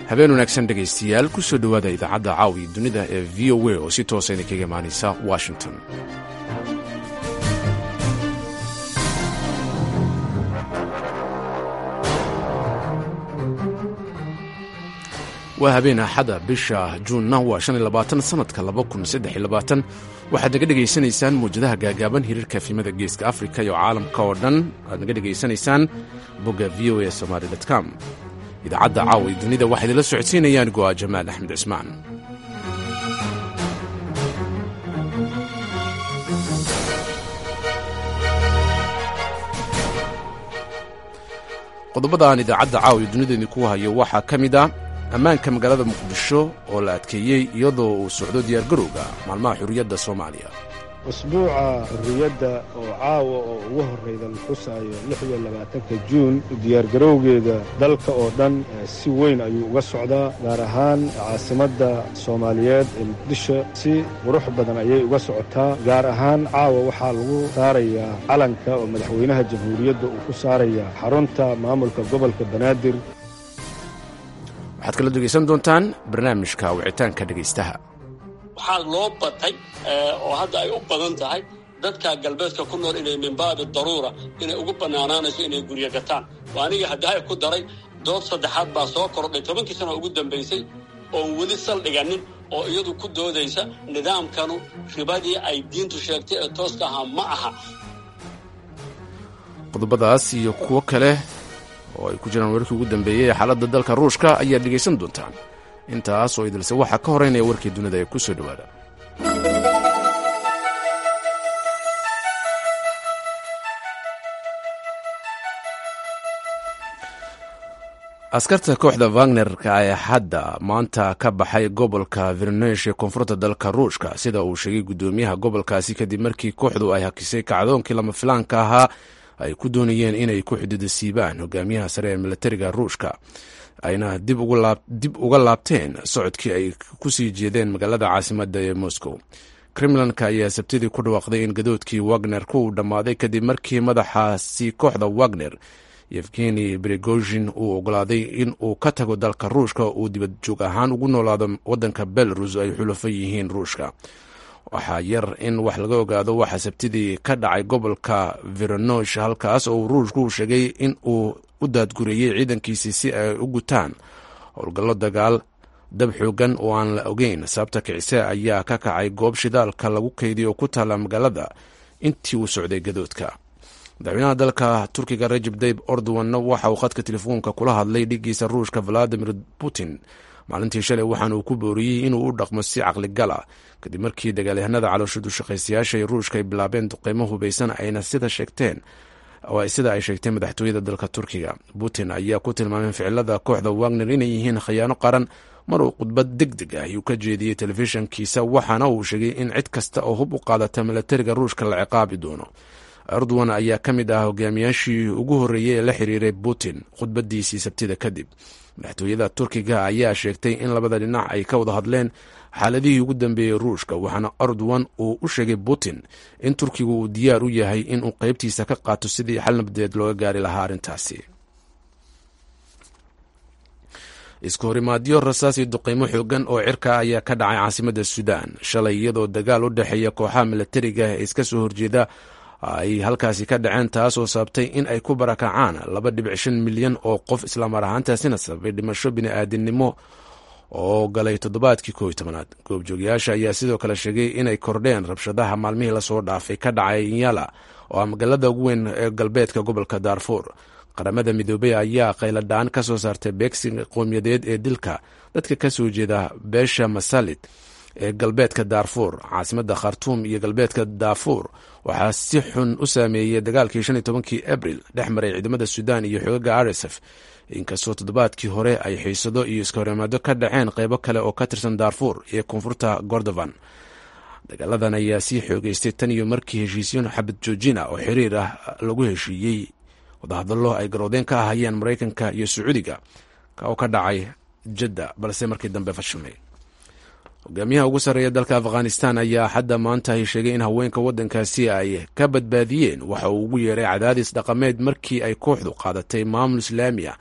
habeen wanaagsan dhegaystayaal ku soo dhowaada idaacadda caawiya dunida ee v o a oo si toosa idinkaga imaanaysa washington waa habeen axada bisha juunna waa sannadka waxaad naga dhegaysanaysaan muwjadaha gaagaaban hiriirka efimada geeska afrika iyo caalamka oo dhan aad naga dhegaysanaysaan bogga v o a somaali com idaacadda caawa ee dunida waxaa idinla socodsiinayaan go'a jamaal axmed cismaan qodobada aan idaacadda caawa ee dunida idinku hayo waxaa ka mid ah ammaanka magaalada muqdisho oo la adkeeyey iyadoo uu socdo diyaargarowga maalmaha xurriyadda soomaaliya usbuuca xurriyadda oo caawa oo ugu horrayda la xusaayo lix iyo labaatanka juun diyaargarowgeeda dalka oo dhan si weyn ayuu uga socdaa gaar ahaan caasimadda soomaaliyeed ee muqdisho si qurux badan ayay uga socotaa gaar ahaan caawa waxaa lagu saarayaa calanka oo madaxweynaha jamhuuriyadda uu ku saarayaa xarunta maamulka gobolka banaadir waxaad kala dhegaysan doontaan barnaamijka wicitaanka dhegaystaha waxaa loo batay oo hadda ay u badan tahay dadka galbeedka ku nool inay min baabi daruura inay ugu bannaanaanayso inay guryo gataan oo aniga haddahay ku daray dood saddexaad baa soo kordhay tobankii sano ugu dambaysay oon weli saldhiganin oo iyadu ku doodaysa nidaamkanu ribadii ay diintu sheegtay ee tooska ahaa ma aha qodobadaas iyo kuwo kale oo ay ku jiraan warkii ugu dambeeyey ee xaaladda dalka ruushka ayaad dhegaysan doontaan intaas oo idilse waxaa ka horeynaya warkii dunida ee ku soo dhowaada askarta kooxda wagnerka ee hadda maanta ka baxay gobolka virnesh ee koonfurta dalka ruushka sida uu sheegay guddoomiyaha gobolkaasi kadib markii kooxdu ay hakisay kacdoonkii lama filaanka ahaa ay ku doonayeen inay ku xuduuda siibaan hogaamiyaha sare ee milatariga ruushka ayna dib uga laabteen socodkii ay ku sii jeedeen magaalada caasimadda ee moscow kremlanka ayaa sabtidii ku dhawaaqday in gadoodkii wagner ku uu dhammaaday kadib markii madaxaasi kooxda wagner yevgeni brigozhin uu ogolaaday in uu ka tago dalka ruushka uu dibad joog ahaan ugu noolaado waddanka belarus ay xulafo yihiin ruushka waxaa yar in wax laga ogaado waxaa sabtidii ka dhacay gobolka viranosh halkaas oo ruushku sheegay in uu u daadgureeyey ciidankiisii si ay u gutaan howlgallo dagaal dab xoogan oo aan la ogeyn sababta kicise ayaa ka kacay goob shidaalka lagu kaydiyo oo ku taala magaalada intii uu socday gadoodka madaxweynaha dalka turkiga rajeb tayib ordowanna waxa uu khadka telefoonka kula hadlay dhigiisa ruushka valadimir putin maalintii shalay waxaana uu ku booriyey inuu u dhaqmo si caqligala kadib markii dagaalyahanada calooshadu shaqaystayaasha ee ruushka ay bilaabeen duqeymo hubaysan ayna sida sheegteen sida ay sheegteen madaxtooyada dalka turkiga putin ayaa ku tilmaamay ficilada kooxda wagner inay yihiin khiyaano qaran mar uu khudbad deg deg ah uu ka jeediyey telefishankiisa waxaana uu sheegay in cid kasta oo hub u qaadata milatariga ruushka la ciqaabi doono erdogan ayaa ka mid ah hogaamiyaashii ugu horreeyey ee la xiriiray putin khudbadiisii sabtida kadib madaxtooyada turkiga ayaa sheegtay in labada dhinac ay ka wada hadleen xaaladihii ugu dambeeyey ruushka waxaana erdogan uu u sheegay putin in turkigu uu diyaar u yahay inuu qeybtiisa ka qaato sidii xal nabadeed looga gaari lahaa arrintaasi isku horimaadyo rasaas iyo duqeymo xoogan oo cirka ayaa ka dhacay caasimadda suudaan shalay iyadoo dagaal u dhexeeya kooxaha milatariga ee iska soo horjeeda ay halkaasi ka dhaceen taasoo sababtay in ay ku barakacaan laba dhibic shan milyan oo qof islaamar ahaantaasina sababay dhimasho bini'aadinimo oo galay toddobaadkii koob iyo tobanaad goobjoogayaasha ayaa sidoo kale sheegay inay kordheen rabshadaha maalmihii lasoo dhaafay ka dhacay inyala oo ah magaalada ugu weyn ee galbeedka gobolka daarfuur qaramada midoobey ayaa qayladhaan ka soo saartay beegsiga qowmiyadeed ee dilka dadka ka soo jeeda beesha masalid ee galbeedka daarfuur caasimadda khartuum iyo galbeedka daafuur waxaa si xun u saameeyey dagaalkii shan iyo tobankii abril dhex maray ciidamada suudaan iyo xoogaga rsf inkastoo toddobaadkii hore ay xiisado iyo iskahorimaado ka dhaceen qeybo kale oo ka tirsan daarfuur iyo koonfurta gordovan dagaaladan ayaa sii xoogeystay tan iyo markii heshiisyo xabad joojina oo xiriir ah lagu heshiiyey wadahadallo ay garoodeen ka ahayeen maraykanka iyo sacuudiga oo ka dhacay jadda balse markii dambe fashilmay hogaamiyaha ugu sarreeya dalka afghanistan ayaa xadda maanta ay sheegay in haweenka waddankaasi ay ka badbaadiyeen waxa uu ugu yeeray cadaadis dhaqameed markii ay kooxdu qaadatay maamul islaami ah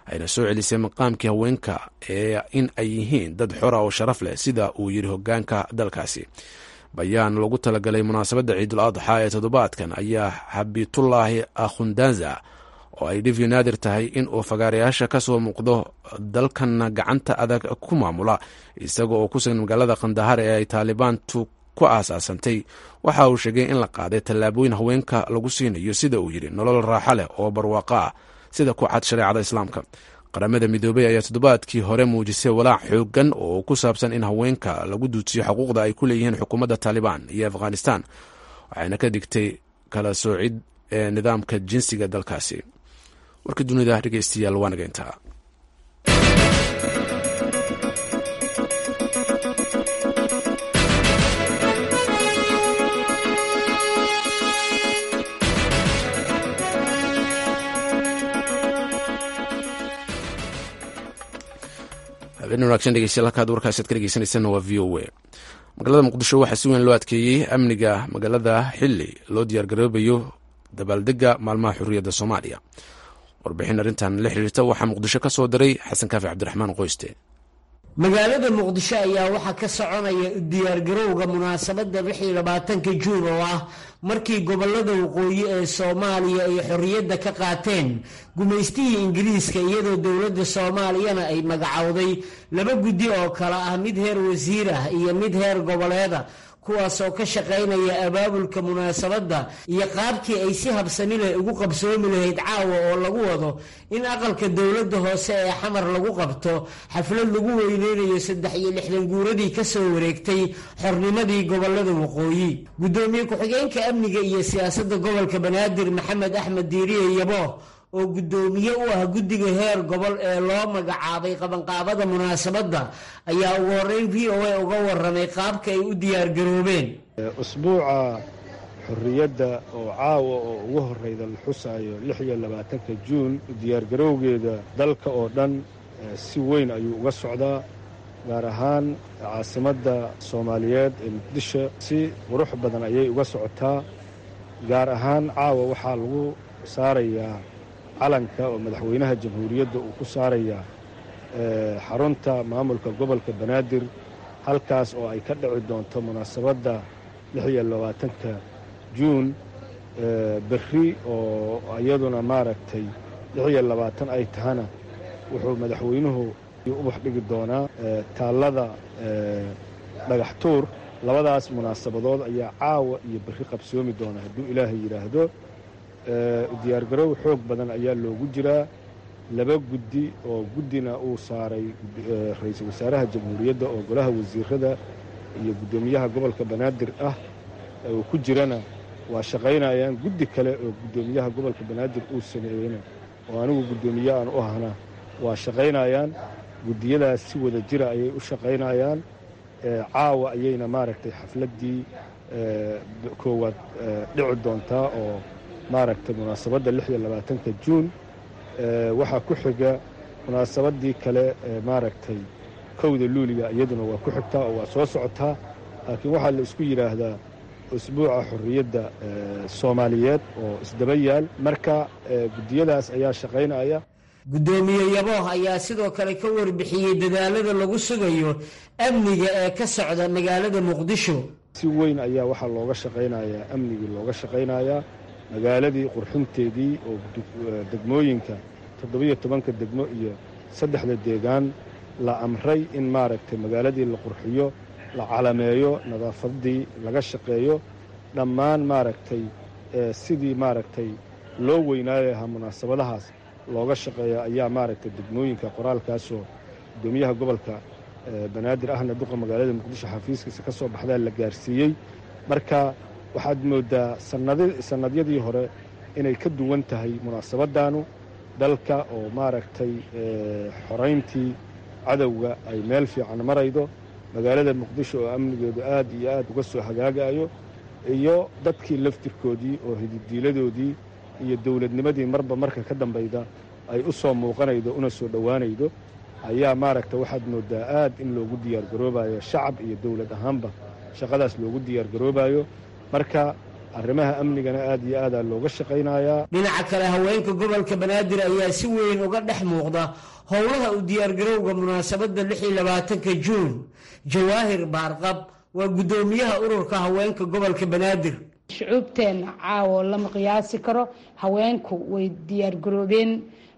ayna soo celisay maqaamkii haweenka ee in ay yihiin dad xora oo sharaf leh sida uu yidhi hogaanka dalkaasi bayaan lagu talagalay munaasabadda ciidul adxa ee toddobaadkan ayaa xabitullaahi akhundanza oo ay dhif naadir tahay in uu fagaarayaasha ka soo muuqdo dalkanna gacanta adag ku maamula isaga oo ku sugan magaalada kandahar ee ay taalibaantu ku aasaasantay waxa uu sheegay in la qaaday tallaabooyin haweenka lagu siinayo sida uu yidhi nolol raaxo leh oo barwaaqo ah sida ku cad shareecada islaamka qaramada midoobey ayaa toddobaadkii hore muujisay walaac xoogan oo ku saabsan in haweenka lagu duujiyo xuquuqda ay ku leeyihiin xukuumadda taalibaan iyo afghanistan waxayna ka dhigtay kala soocid ee nidaamka jinsiga dalkaasi warka dunida dhegeystayaal waa nageyntaa habeen wanaagsan dhegeystayaal halkaad warkaasaad ka dhegeysanaysanna waa v o a magaalada muqdisho waxaa si weyn loo adkeeyey amniga magaalada xili loo diyaargaroobayo dabaaldega maalmaha xurriyadda soomaaliya warbixin arrintan la xiriirta waxaa muqdisho ka soo diray xasan kaafi cabdiraxmaan qoyste magaalada muqdisho ayaa waxaa ka soconaya diyaargarowga munaasabadda lixii labaatanka juun oo ah markii gobolada waqooyi ee soomaaliya ay xorriyadda ka qaateen gumaystihii ingiriiska iyadoo dowladda soomaaliyana ay magacowday laba guddi oo kale ah mid heer wasiir ah iyo mid heer goboleeda kuwaasoo ka shaqaynaya abaabulka munaasabadda iyo qaabkii ay si habsami leh ugu qabsoomi lahayd caawa oo lagu wado in aqalka dowladda hoose ee xamar lagu qabto xaflad lagu weyneynayo saddex iyo lixdan guuradii ka soo wareegtay xornimadii gobolada waqooyi guddoomiye ku-xigeenka amniga iyo siyaasadda gobolka banaadir maxamed axmed diiriye yabo oo guddoomiye u ah guddiga heer gobol ee loo magacaabay qabanqaabada munaasabadda ayaa ugu horreyn v o a uga waramay qaabka ay u diyaargaroobeen usbuuca xorriyadda oo caawa oo ugu horreyda la xusaayo lix iyo labaatanka juun diyaargarowgeeda dalka oo dhan si weyn ayuu uga socdaa gaar ahaan caasimadda soomaaliyeed ee muqdisho si qurux badan ayay uga socotaa gaar ahaan caawa waxaa lagu saarayaa calanka oo madaxweynaha jamhuuriyadda uu ku saarayaa xarunta maamulka gobolka banaadir halkaas oo ay ka dhici doonto munaasabadda lix iyo labaatanka juun berri oo iyaduna maaragtay lix iyo labaatan ay tahana wuxuu madaxweynuhu ubax dhigi doonaa taallada dhagax tuur labadaas munaasabadood ayaa caawa iyo berri qabsoomi doona hadduu ilaahay yidhaahdo diyaargarow xoog badan ayaa loogu jiraa laba guddi oo guddina uu saaray ra-iisul wasaaraha jamhuuriyadda oo golaha wasiirada iyo guddoomiyaha gobolka banaadir ah uu ku jirana waa shaqaynayaan guddi kale oo guddoomiyaha gobolka banaadir uu sameeyeyna oo anigu guddoomiye aan u ahna waa shaqaynayaan guddiyadaas si wada jira ayay u shaqaynayaan caawa ayayna maaragtay xafladdii koowaad dhici doontaa oo maaragtay munaasabadda lix iyo labaatanka juun waxaa ku xiga munaasabaddii kale maaragtay kowda luuliga iyaduna waa ku xigtaa oo waa soo socotaa laakiin waxaa la isku yidhaahdaa usbuuca xorriyadda soomaaliyeed oo isdaba yaal marka guddiyadaas ayaa shaqaynaya guddoomiye yabooh ayaa sidoo kale ka warbixiyey dadaalada lagu sugayo amniga ee ka socda magaalada muqdisho si weyn ayaa waxaa looga shaqaynayaa amnigii looga shaqaynayaa magaaladii qurxinteedii oo degmooyinka toddobiyo tobanka degmo iyo saddexda deegaan la amray in maaragtay magaaladii la qurxiyo la calameeyo nadaafaddii laga shaqeeyo dhammaan maaragtay sidii maaragtay loo weynaayo lahaa munaasabadahaas looga shaqeeya ayaa maaragtay degmooyinka qoraalkaasoo guddoomiyaha gobolka banaadir ahna duqa magaalada muqdisho xafiiskiisa ka soo baxdaa la gaarsiiyey marka waxaad mooddaa sannadyadii hore inay ka duwan tahay munaasabaddaanu dalka oo maaragtay xorayntii cadowga ay meel fiican maraydo magaalada muqdisho oo amnigeedu aad iyo aad uga soo hagaagayo iyo dadkii laftirkoodii oo hididiiladoodii iyo dowladnimadii marba marka ka dambayda ay u soo muuqanaydo una soo dhowaanaydo ayaa maaragta waxaad mooddaa aad in loogu diyaargaroobayo shacab iyo dowlad ahaanba shaqadaas loogu diyaargaroobayo marka arrimaha amnigana aad iyo aadaa looga shaqaynayaa dhinaca kale haweenka gobolka banaadir ayaa si weyn uga dhex muuqda howlaha u diyaargarowga munaasabadda lix iyo labaatanka juun jawaahir baarqab waa guddoomiyaha ururka haweenka gobolka banaadir shucuubteenna caawo lama qiyaasi karo haweenku way diyaargaroobeen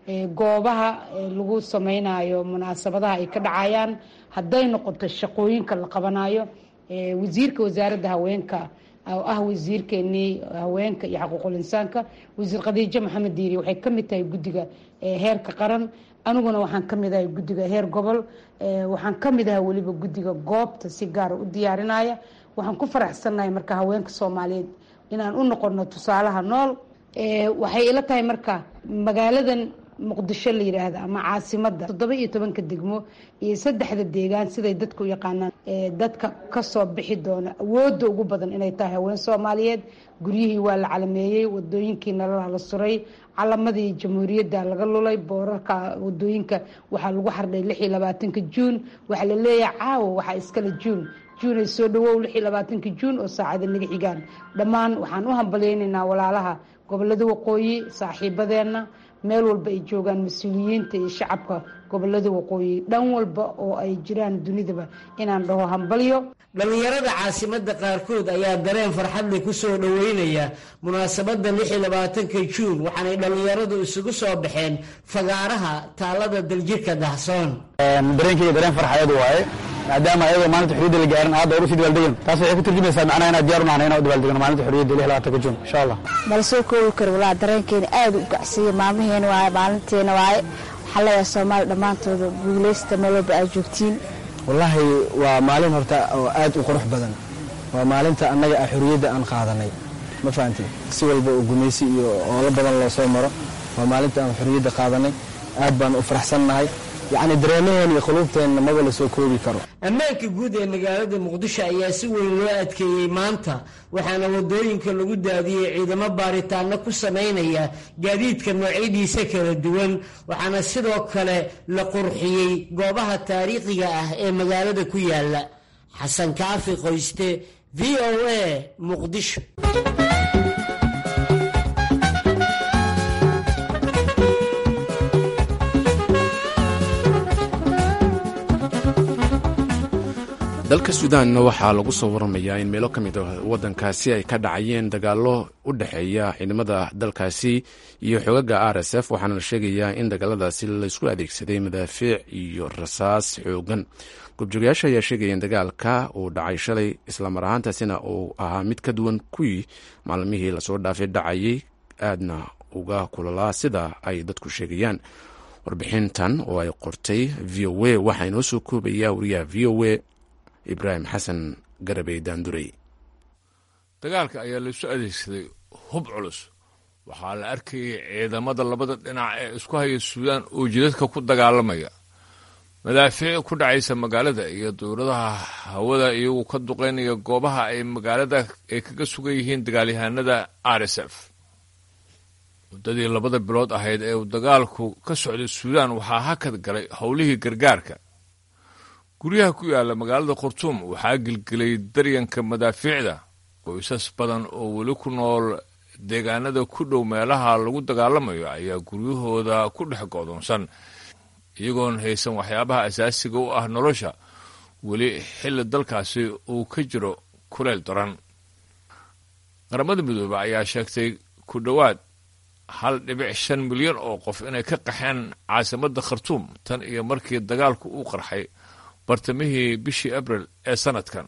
goobaha lagu sameynayo munaasabadaha ay ka dhacayaan hadday noqoto shaqooyinka la qabanayo wasiirka wasaaradda haweenka oo ah wasiirkeenii haweenka iyo xaquuqul insaanka wasiir khadiijo maxamed diiri waxay ka mid tahay guddiga heerka qaran aniguna waxaan ka mid ahay guddiga heer gobol waxaan ka mid ahay weliba guddiga goobta si gaara u diyaarinaya waxaan ku faraxsannahay marka haweenka soomaaliyeed inaan u noqono tusaalaha nool waxay ila tahay marka magaaladan muqdisho la yidhaahda ama caasimada toddoba iyo tobanka degmo iyo saddexda deegaan siday dadku u yaqaanaan dadka kasoo bixi doona awoodda ugu badan inay tahay haween soomaaliyeed guryihii waa la calameeyey wadooyinkii nalalaha la suray calamadii jamhuuriyadda laga lulay boorarka wadooyinka waxaa lagu xardhay lix iyo labaatanka juun waxaa la leeyahay caawa waxaa iskale juun juun ay soo dhawow lix iyo labaatanka juun oo saacada naga xigaan dhammaan waxaan u hambalyeynaynaa walaalaha gobolada waqooyi saaxiibadeenna meel walba ay joogaan mas-uuliyiinta iyo shacabka gobolada waqooyi dhan walba oo ay jiraan dunidaba inaan dhaho hambalyo dhallinyarada caasimadda qaarkood ayaa dareen farxadle ku soo dhoweynaya munaasabadda lix iyo labaatanka juun waxaanay dhallinyaradu isugu soo baxeen fagaaraha taalada daljirka dahsoon dareenkeyga dareen farxadeed waaye maadaama ayagoo maalinta xorriyadda la gaarin hadda hor usii dabaaldegan taas waxay ku turjumaysaa macnaha inaad diyaar u nahnay inaan u dabaaldegno maalinta xorriyadda lix labaatanka juun insha allah mala soo koobi karo walaa dareenkeena aad u gacsiiya maalmaheena waaye maalinteena waaye waxaa leeyahay soomaali dhammaantooda guulaysta meel walba aad joogtiin wallaahi waa maalin horta oo aad u qurux badan waa maalinta annaga ah xorriyadda aan qaadanay ma fahamtid si walba oo gumaysi iyo oolo badan loo soo maro waa maalinta aan xorriyadda qaadanay aad baan u faraxsannahay yacni dareemaheen iyo quluubteenna maba la soo koobi karo ammaanka guud ee magaalada muqdisho ayaa si weyn loo adkeeyey maanta waxaana wadooyinka lagu daadiyey ciidamo baaritaano ku samaynaya gaadiidka noocyadiisa kala duwan waxaana sidoo kale la qurxiyey goobaha taariikhiga ah ee magaalada ku yaala xasan kaafi qoyste v o a muqdisho dalka suudaanna waxaa lagu soo waramayaa in meelo ka mid a waddankaasi ay ka dhacayeen dagaallo u dhexeeya ciidamada dalkaasi iyo xogaga r s f waxaana la sheegayaa in dagaaladaasi laysku adeegsaday madaafiic iyo rasaas xoogan gobjoogayaasha ayaa sheegaya in dagaalka uu dhacay shalay islamar ahaantaasina uu ahaa mid ka duwan kuwii maalmihii lasoo dhaafay dhacayay aadna uga kulalaa sida ay dadku sheegayaan warbixintan oo ay qortay v o a waxaa inoo soo koobaya wariyaha v o a ibraahim xasan garabey daandurey dagaalka ayaa laisu adeegsaday hub culus waxaa la arkayay ciidamada labada dhinac ee isku haya suudaan oo jidadka ku dagaalamaya madaafiic ku dhacaysa magaalada iyo dowladaha hawada iyagu ka duqaynaya goobaha ay magaalada ay kaga sugan yihiin dagaalyahanada r s f muddadii labada bilood ahayd ee uu dagaalku ka socday suudaan waxaa hakad galay howlihii gargaarka guryaha ku yaalla magaalada khartuum waxaa gelgelay daryanka madaafiicda qoysas badan oo weli ku nool deegaanada ku dhow meelaha lagu dagaalamayo ayaa guryahooda ku dhex go'doonsan iyagoon haysan waxyaabaha asaasiga u ah nolosha weli xilli dalkaasi uu ka jiro kuleyl daran qaramada midoobe ayaa sheegtay ku dhowaad hal dhibic shan milyan oo qof inay ka qaxeen caasimadda khartuum tan iyo markii dagaalku uu qarxay bartamihii bishii abril ee sanadkan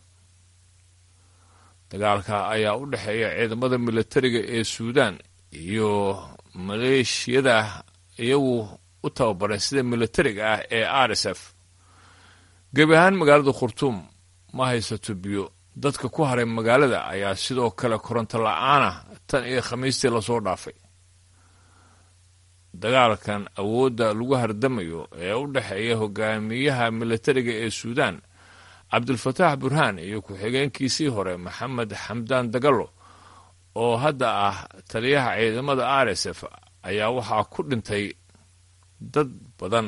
dagaalka ayaa u dhexeeya ciidamada militariga ee suudaan iyo maleeshiyada iyagu u tababaray sida militariga ah ee r s f gebi ahaan magaalada khartuum ma haysato biyo dadka ku haray magaalada ayaa sidoo kale koronto la-aanah tan iyo khamiistii lasoo dhaafay dagaalkan awoodda lagu hardamayo ee u dhexeeya hogaamiyaha militariga ee suudaan cabdulfataax burhaan iyo ku-xigeenkiisii hore maxamed xamdaan dagalo oo hadda ah taliyaha ciidamada r s f ayaa waxaa ku dhintay dad badan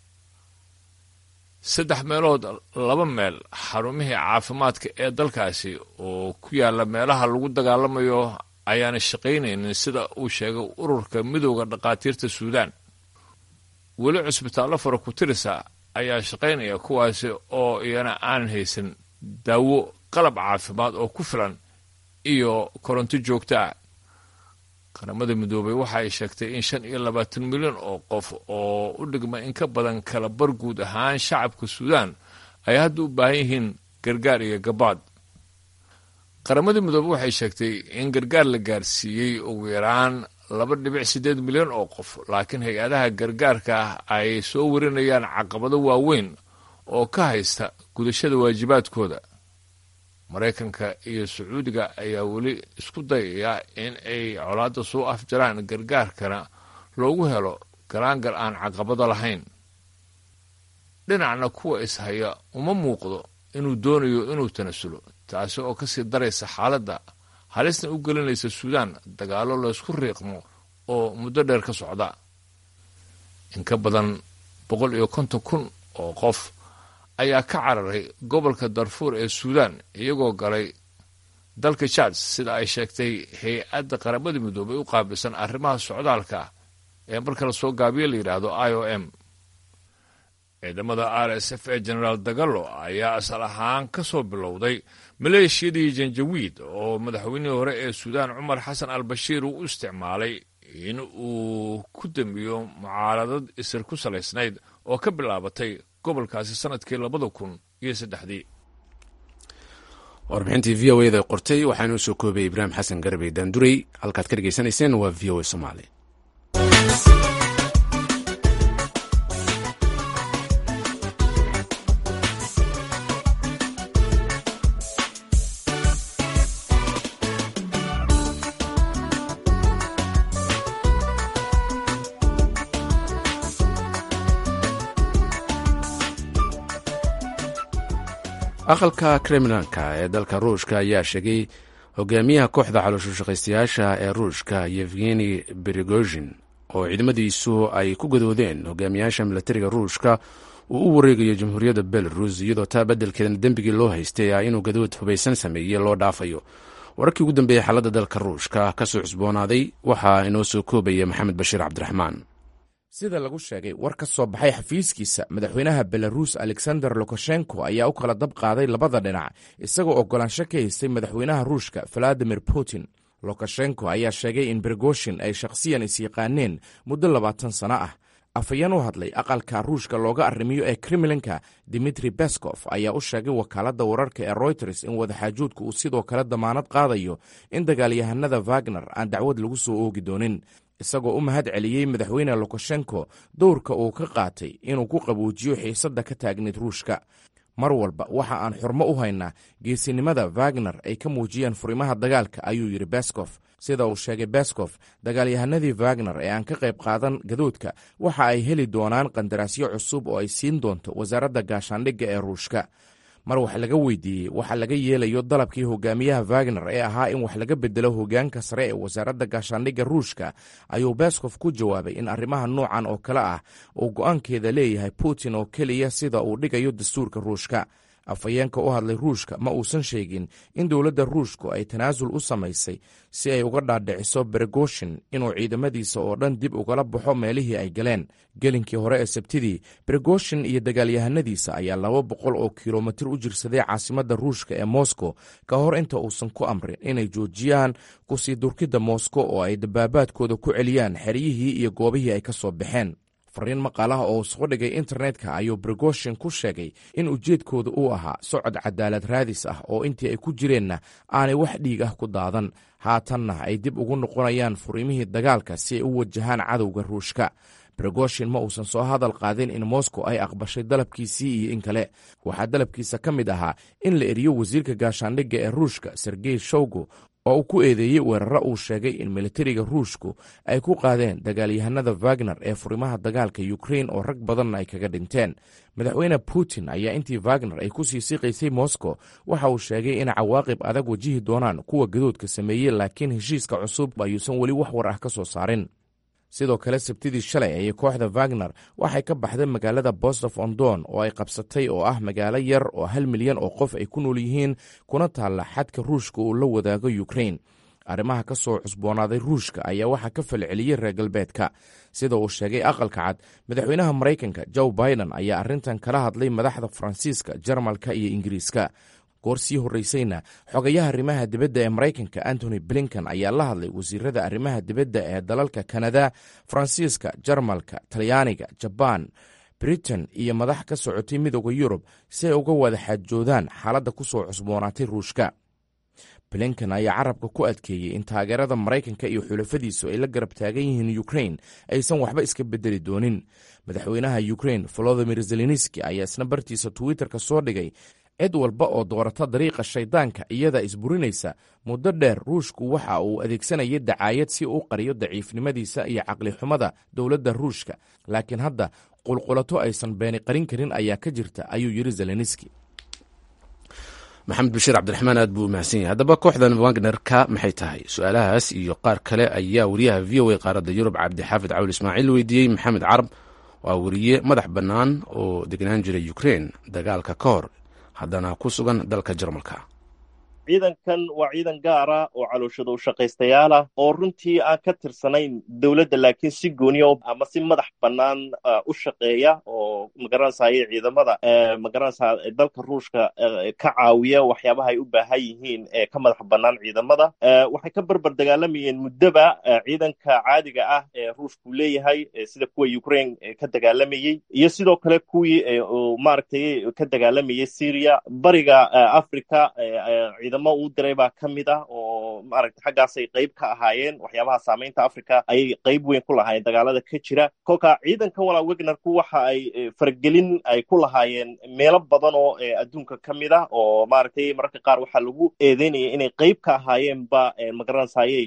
saddex meelood laba meel xarumihii caafimaadka ee dalkaasi oo ku yaalla meelaha lagu dagaalamayo ayaana shaqaynaynin sida uu sheegay ururka midooda dhakhaatiirta suudaan weli cusbitaallo fara ku tirisa ayaa shaqaynaya kuwaasi oo iyana aanan haysan daawo qalab caafimaad oo ku filan iyo koronto joogto ah qaramada midoobay waxa ay sheegtay in shan iyo labaatan milyan oo qof oo u dhigma in ka badan kala bar guud ahaan shacabka suudaan ay hadda u baahan yihiin gargaar iyo gabaad qaramada midoobey waxay sheegtay in gargaar la gaarsiiyey ugu yaraan laba dhibic siddeed milyan oo qof laakiin hay-adaha gargaarka ah ay soo warinayaan caqabado waaweyn oo ka haysta gudashada waajibaadkooda maraykanka iyo sacuudiga ayaa weli isku dayaya in ay colaadda soo afjaraan gargaarkana loogu helo garaangar aan caqabado lahayn dhinacna kuwa ishaya uma muuqdo inuu doonayo inuu tanasulo taasi oo kasii daraysa xaaladda halisna u gelinaysa suudaan dagaallo laysku riiqmo oo muddo dheer ka socda in ka badan boqol iyo konton kun oo qof ayaa ka cararay gobolka darfuur ee suudaan iyagoo galay dalka jaad sida ay sheegtay hay-adda qaramada midoobay u qaabilsan arrimaha socdaalka ee marka la soo gaabiyo la yidhaahdo i o m ciidamada r s f ee genaraal dagalo ayaa asal ahaan ka soo bilowday maleeshiyadii janjawiid oo madaxweynihii hore ee suudaan cumar xasan al bashiir uu u isticmaalay in uu ku damiyo mucaaradad isir ku salaysnayd oo ka bilaabatay gobolkaasi sanadkii labada kun iyo saddexdii warbixintii v o eda qortay waxaanuu soo koobay ibraahim xasan garbey daanduray halkaad ka dhegaysanayseen waa v o a somaali aqalka kremlanka ee dalka ruushka ayaa sheegay hogaamiyaha kooxda calooshushaqaystayaasha ee ruushka yevgeni berigozhin oo ciidamadiisu ay ku gadoodeen hogaamiyaasha milatariga ruushka uu u wareegayo jamhuuriyadda belarus iyadoo taa beddelkeedana dembigii loo haystay ah inuu gadood hubaysan sameeyey loo dhaafayo wararkii ugu dambeeyey xaaladda dalka ruushka ka soo cusboonaaday waxaa inoo soo koobaya maxamed bashiir cabdiraxmaan sida lagu sheegay war ka soo baxay xafiiskiisa madaxweynaha belaruus alexander lukashenko ayaa u kala dab qaaday labada dhinac isagoo oggolaansho ka haystay madaxweynaha ruushka valadimir putin lukashenko ayaa sheegay in bergoshin ay shakhsiyan is-yaqaaneen muddo labaatan sano ah afhayeen u hadlay aqalka ruushka looga arrimiyo ee kremlinka dimitri bescof ayaa u sheegay wakaaladda wararka ee royters in wadaxaajuudka uu sidoo kale damaanad qaadayo in dagaalyahanada wagner aan dacwad lagu soo oogi doonin isagoo u mahad celiyey madaxweyne lukashenko dowrka uu ka qaatay inuu ku qabuujiyo xiisadda ka taagneyd ruushka mar walba waxa aan xurmo u haynaa geesinimada wagner ay ka muujiyeen furimaha dagaalka ayuu yidhi beskof sida uu sheegay beskof dagaalyahanadii wagner ee aan ka qayb qaadan gadoodka waxa ay heli doonaan qandaraasyo cusub oo ay siin doonto wasaaradda gaashaandhigga ee ruushka mar wax laga weydiiyey waxa laga yeelayo dalabkii hogaamiyaha wagner ee ahaa in wax laga bedelo hogaanka sare ee wasaaradda gaashaandhigga ruushka ayuu beskof ku jawaabay in arrimaha noocan oo kale ah uu go'aankeeda leeyahay putin oo keliya sida uu dhigayo dastuurka ruushka afhayeenka u hadlay ruushka ma uusan sheegin in dowladda ruushku ay tanaasul u samaysay si ay uga dhaadhiciso bergoshin inuu ciidamadiisa oo dhan dib ugala baxo meelihii ay galeen gelinkii hore ee sabtidii bergoshin iyo dagaalyahanadiisa ayaa laba boqol oo kilomitir u jirsaday caasimadda ruushka ee moscow ka hor inta uusan ku amrin inay joojiyaan kusii durkidda moscow oo ay dabaabaadkooda ku celiyaan xeryihii iyo goobihii ay ka soo baxeen fariin maqaalaha oo soo dhigay internetka ayuu bergoshin ku sheegay in ujeedkooda uu ahaa socod cadaalad raadis ah oo intii ay ku jireenna aanay wax dhiig ah ku daadan haatanna ay dib ugu noqonayaan furiimihii dagaalka si ay u wajahaan cadowga ruushka bergoshin ma uusan soo hadal qaadin in moscow ay aqbashay dalabkiisii iyo in kale waxaa dalabkiisa ka mid ahaa in la eriyo wasiirka gaashaandhigga ee ruushka sergey showgo oo uu ku eedeeyey weeraro uu sheegay in militariga ruushku ay ku qaadeen dagaalyahanada wagner ee furimaha dagaalka ukrain oo rag badanna ay kaga dhinteen madaxweyne putin ayaa intii wagner ay ku sii siqaysay moscow waxa uu sheegay in cawaaqib adag wajihi doonaan kuwa gadoodka sameeyey laakiin heshiiska cusub ayuusan weli wax war ah ka soo saarin sidoo kale sabtidii shalay ayay kooxda wagner waxay ka baxday magaalada bostof ondon oo ay qabsatay oo ah magaalo yar oo hal milyan oo qof ay ku nool yihiin kuna taalla xadka ruushka uu la wadaago ukrain arrimaha ka soo cusboonaaday ruushka ayaa waxaa ka falceliyey reer galbeedka sida uu sheegay aqalka cad madaxweynaha maraykanka joe biden ayaa arrintan kala hadlay madaxda faransiiska jarmalka iyo ingiriiska goor sii horreysayna xogayaha arrimaha dibadda ee maraykanka antony blinkan ayaa la hadlay wasiirada arrimaha dibadda ee dalalka kanada faransiiska jarmalka talyaaniga jabaan britain iyo madax ka socotay midooda yurub si ay uga wada xaajoodaan xaaladda ku soo cusboonaatay ruushka blinkan ayaa carabka ku adkeeyey in taageerada maraykanka iyo xulafadiisu ay la garab taagan yihiin ukrain aysan waxba iska bedeli doonin madaxweynaha ukrain volodimir zelenski ayaa isna bartiisa twitterka soo dhigay cid walba oo doorata dariiqa shaydaanka iyada isburinaysa muddo dheer ruushku waxa uu adeegsanayay dacaayad si uu qariyo daciifnimadiisa iyo caqlixumada dowladda ruushka laakiin hadda qulqulato aysan beeni qarin karin ayaa ka jirta ayuu yidhi zelenski maxamed bashiir cabdiraxmaan aad buu u mahadsan yahay haddaba kooxdan wagner-ka maxay tahay su-aalahaas iyo qaar kale ayaa wariyaha v o a qaaradda yurub cabdixaafid cawl ismaaciil weydiiyey maxamed carab waa wariye madax bannaan oo degnaan jiray ukrein dagaalka ka hor haddana ku sugan dalka jarmalka ciidankan waa ciidan gaara oo calooshada u shaqaystayaal ah oo runtii aan ka tirsanayn dowladda laakiin si gooniya ama si madax bannaan u shaqeeya oo magaranaysaye ciidamada magaranaysa dalka ruushka ka caawiya waxyaabaha ay u baahan yihiin ee ka madax bannaan ciidamada waxay ka berber dagaalamayeen muddoba ciidanka caadiga ah ee ruushku leeyahay sida kuwa ukraine ka dagaalamayey iyo sidoo kale kuwii maaragtay ka dagaalamayay syria bariga africa ciidamo uu diray baa ka mid ah oo maaragta xaggaasay qayb ka ahaayeen waxyaabaha saamaynta africa ayay qayb weyn ku lahaayeen dagaalada ka jira kolka ciidankan walaa wegnerku waxa ay faragelin ay ku lahaayeen meelo badan oo adduunka ka mid ah oo maaragtay mararka qaar waxaa lagu eedeynaya inay qayb ka ahaayeenba magaranaysaayey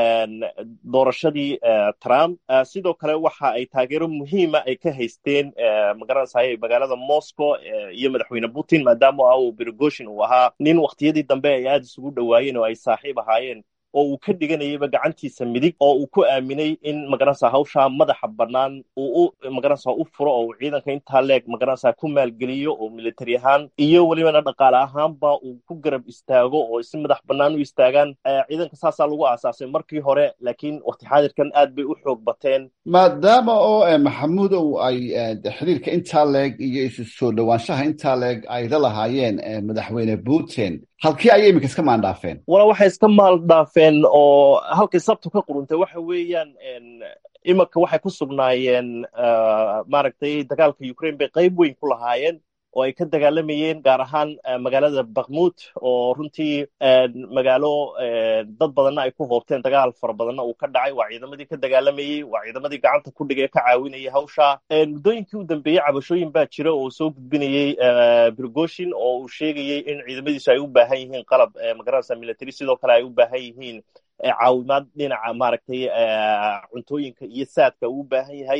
doorashadii trump sidoo kale waxa ay taageero muhiima ay ka haysteen magaranaysaayey magaalada moscow iyo madaxweyne putin maadaama ah uu berigoshin uu ahaa nin waktiyadii dambe ay aada isugu dhowaayeen oo ay saaxiib ahaayeen oo uu ka dhiganayayba gacantiisa midig oo uu ku aaminay in magaranaysa hawshaa madaxa bannaan uu u magaranaysa u furo oo uu ciidanka intaa leeg magaranaysa ku maalgeliyo oo military ahaan iyo welibana dhaqaale ahaanba uu ku garab istaago oo si madax bannaan u istaagaan ciidanka saasaa lagu aasaasay markii hore laakiin wakti xaadirkan aad bay u xoog bateen maadaama oo maxamuudow ay xiriirka intaa leeg iyo isu soo dhowaanshaha intaa leeg ay la lahaayeen madaxweyne putin halkii ayay iminka iska maandhaafeen wala waxay iska maaldhaafeen oo halkay sabtu ka quruntay waxa weeyaan imanka waxay ku sugnaayeen maaragtay dagaalka ukraine bay qayb weyn ku lahaayeen oo ay ka dagaalamayeen gaar ahaan magaalada bakmut oo runtii magaalo dad badanna ay ku hoobteen dagaal fara badanna uu ka dhacay waa ciidamadii ka dagaalamayey waa ciidamadii gacanta ku dhigay ka caawinayay hawsha muddooyinkii u dambeeyey cabashooyin baa jira oo soo gudbinayey brigoshin oo uu sheegayey in ciidamadiisu ay u baahan yihiin qalab magaranaysa military sidoo kale ay u baahan yihiin caawimaad dhinaca maaragtay cuntooyinka iyo saadka uu u baahan yahay